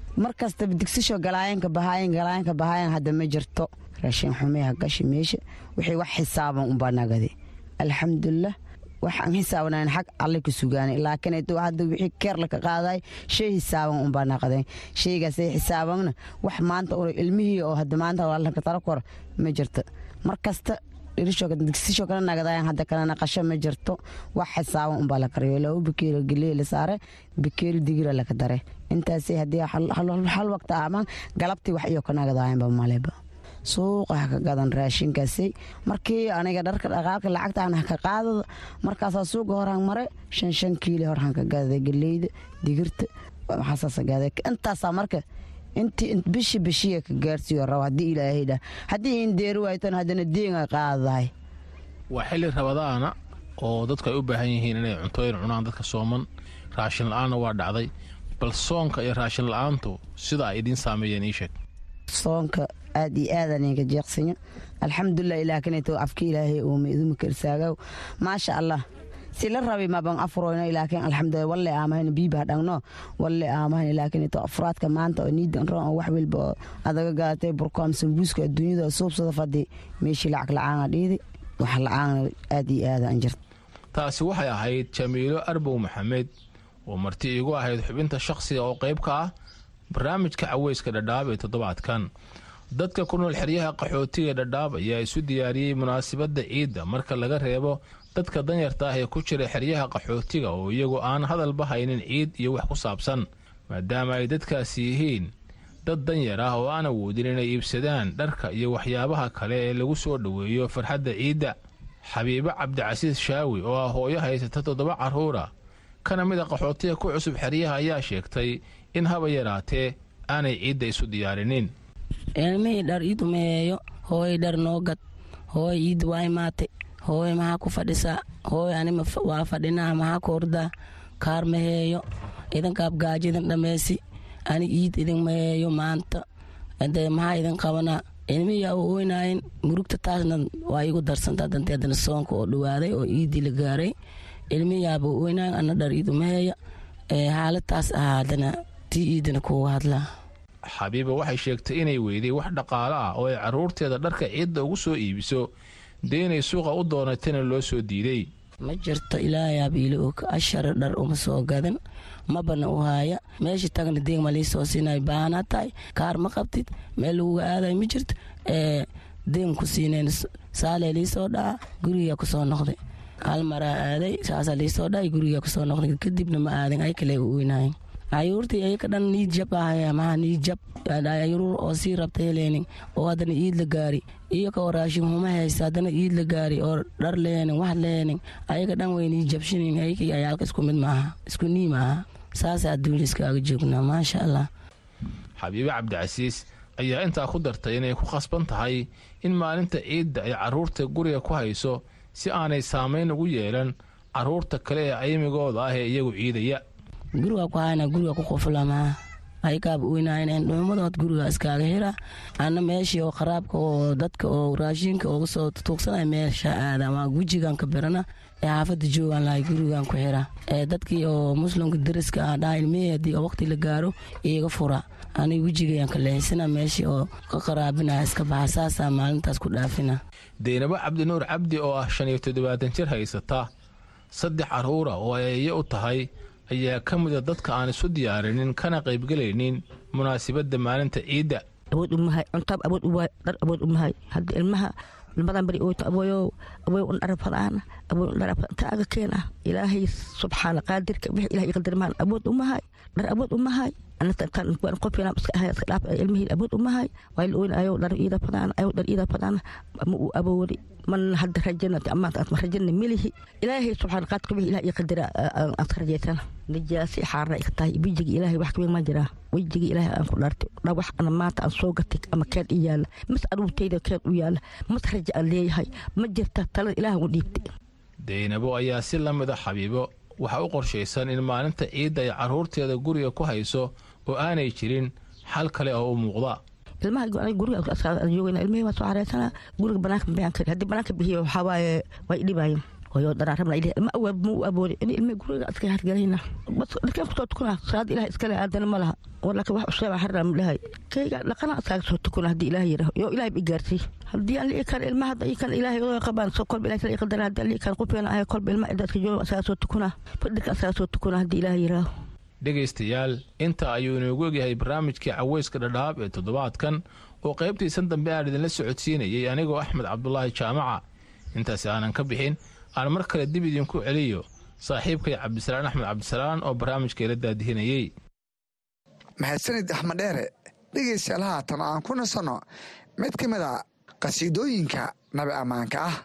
mar kastaba digsisho galaayanka bahaayan galaayanka bahaayan hadda ma jirto raashin xumeha gashi meesha wixii wax xisaaban unbaa nagade alxamdulilah waxaan xisaabanayn xag alle ka sugaanay laakiin hadda wixii keer laka qaaday shay xisaaban unbaa naqday shaygaasay xisaabanna wax maanta ilmihii oo hadda maanta laka tala kor ma jirto mar kasta digsisho kala nagadayan hadda kala naqasho ma jirto wax xisaaban unbaa la kariyo laba bakeeri geley la saare bakeeri digira laka dare intaasay haddii hal waqti amaan galabtii wax iyo ka nagadayanba maleba suuqa ha ka gadan raashinkaasay markii aniga dharka dhaqaalka lacagtaan ha ka qaadada markaasaa suuqa horaan mare shan shan kiili horaan ka gaada geleyda digirta waxaasaasa gaada intaasaa marka intii bishi bishiya ka gaarsiiyo rabo haddii ilaahay dhah haddii indeeri waaytan haddana deenga qaadahay waa xilli rabadaana oo dadku ay u baahan yihiin inay cuntooyin cunaan dadka sooman raashin la-aanna waa dhacday bal soonka iyo raashin la-aantu sida ay idiin saameeyeen ii sheeg soonka aad iyo aadaan inka jeeqsinya alxamdulilah ilaakineto afka ilaahay uuma iduma karsaaga maasha allah si la rabi maban afroyno ilaakin alxamdulilah walle aamahan biiba dhagno walle aamahan ilaakineto afraadka maanta oo niidan ron oo wax walba oo adaga gaatay burkoam sambuuska adduunyada suubsada fadi meeshii lacag la-aana dhiidi wax la-aana aad iyo aadaan jirta taasi waxay ahayd jamiilo arbow maxamed oo marti iigu ahayd xubinta shakhsiga oo qayb ka ah barnaamijka caweyska dhadhaab ee toddobaadkan dadka ku nool xeryaha qaxootiga dhadhaab ayaa isu diyaariyey munaasabadda ciidda marka laga reebo dadka danyarta ah ee ku jira xeryaha qaxootiga oo iyagu aan hadalba haynin ciid iyo wax ku saabsan maadaama ay dadkaasi yihiin dad danyar ah oo aan awoodin inay iibsadaan dharka iyo waxyaabaha kale ee lagu soo dhoweeyo farxadda ciidda xabiibo cabdicasiis shaawi oo ah hooyo haysata toddoba carruura kana mid a qaxootiga ku cusub xeryaha ayaa sheegtay in haba yaraatee aanay ciidda isu diyaarinin ilmihii dhar iidu meeyo hooy dhar noo gad hooy iid waa imaatay hooy maxaa ku fadhisaa hooy anima waa fadhinaa maxaa ku ordaa kaar maheeyo idinkaab gaajo idin dhammaysi ani iid idin maheeyo maanta de maxaa idin qabanaa ilmihiyaa u oynaayin murugta taasna waa igu darsantaa danteedana soonka oo dhawaaday oo iidii la gaaray ilmihiyaaba u oynaayin ana dhar iidu maheeya xaaladaas ahaa haddana tii iidina kuuga hadlaa xabiiba waxay sheegtay inay weyday wax dhaqaale ah oo ay carruurteeda dharka ciidda ugu soo iibiso dee inay suuqa u doonatayna loo soo diiday ma jirto ilaayaab iila og ashara dhar uma soo gadan mabana u haaya meesha tagna deeg ma liisoo siinay baahanaa tahay kaar ma qabtid meel laguga aaday ma jirto ee deeg ku siinayn saalee liisoo dhaca gurigaa kusoo noqday hal maraa aaday saasaa liisoo dhacay gurigaa kusoo noqday kadibna ma aadin ay kale u weynaayeen ayuurtii ayaka dhan niid jab ahaya maha niid jab ayuur oo sii rabta heleenin oo haddana iid la gaari iyo ka waraashin huma haysta haddana iid la gaari oo dhar leenin wax leenin ayaga dhan way niid jabshinin ayakii ayaalka isku mid maaha isku nii maaha saasa adduunya iskaaga joognaa maasha allah xabiibe cabdicasiis ayaa intaa ku dartay inay ku khasban tahay in maalinta ciidda ay carruurta guriga ku hayso si aanay saamayn ugu yeelan carruurta kale ee aymigooda ah ee iyagu ciidaya guriga ku hayna guriga ku quflamaa aykaaba weynaayn dhuumadood guriga iskaaga hira ana meeshii oo qaraabka oo dadka oo raashinka uga soo tuugsanaya meesha aada waa gujigan ka birana ee xaafada joogaan lahay gurigan ku xira ee dadkii oo muslimka dariska ah dhaha ilmihii haddii waqti la gaaro iiga fura aniga wejigayan ka leexisana meeshii oo ka qaraabinaya iska baxa saasaa maalintaas ku dhaafina deynabo cabdinuur cabdi oo ah shan iyo toddobaatan jir haysata saddex carruura oo ay eeyo u tahay ayaa ka mida dadka aan isu diyaarinin kana qaybgelaynin munaasabadda maalinta ciidda awood umahay cuntaab awood uwaay dhar awood umahay hadda ilmaha ilmadan bari oyto aboyo aboy un dhar fadaana aboy un dhar taaga keena ilaahay subxaana qaadirka wixii ilahay qadirmaan awood umahay dhar awood umahay qofkina iska ahay iska dhaaf ilmihii awood umahay waa la oyn ayo dhar iida fadaana ayo dhar iida fadaana ma uu awoodi man hadda rajana amaanta aad ma rajana milihi ilaahay subxaana qaadirka wixii ilahay qadira aad ka rajaysana najaasi xaarna iga tahay wejiga ilaahay wax kaweyn ma jiraa wejiga ilaahay aan ku dhaartay dha wax ana maanta aan soo gatay ama keen i yaala mas aruurtayda keen u yaala mas raja aan leeyahay ma jirta talada ilaahay u dhiibtay deynabo ayaa si la mid a xabiibo waxaa u qorshaysan in maalinta ciidda ay carruurteeda guriga ku hayso oo aanay jirin xal kale oo u muuqda ilmaha guriga joogana ilmihii waa soo xareysana guriga banaanka bixin kari haddii banaanka bixiyo waxaa waaye way dhibaayeen hoyo daraarabna ilih ilma awaab ma u aboodi in ilma guriga iska hargelayna bas dharkeen kusoo tukuna salaad ilaah iskale aadana ma laha walaakin wax usheeba harram dhahay kayga dhaqana iskaaga soo tukuna haddii ilaah yiraho yo ilaah i gaarsiy haddii aan lii kan ilma hadda ikan ilaahay oo qabaan so kolba ilaah kala iqadara haddii aan lii kan qufeena ahay kolba ilma dadka jooga iskaga soo tukuna fadhika iskaga soo tukuna haddii ilaah yiraho dhegaystayaal inta ayuu inoogu egyahay barnaamijkii caweyska dhadhaab ee toddobaadkan oo qaybtiisan dambe aan idinla socodsiinayay anigoo axmed cabdulaahi jaamaca intaasi aanan ka bixin aan mar kale dib idinku celiyo saaxiibkay cabdisalaan axmed cabdisalaan oo barnaamijka ila daadihinayey mahadsanid axmed dheere dhegaystayaal haatan aan ku nasanno mid ka mid a qhasiidooyinka nabi ammaanka ah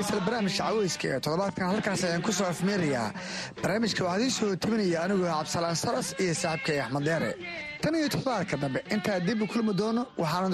dhegeystayaal barnaamijka caweyska ee toddobaadkan halkaas ayaan ku soo afmeerayaa barnaamijka waxaa idiin soo tabinaya anigoo cabdisalaan salas iyo saaxiibkay axmed deere tan iyo toddobaadka dambe intaa dib u kulmi doono waxaan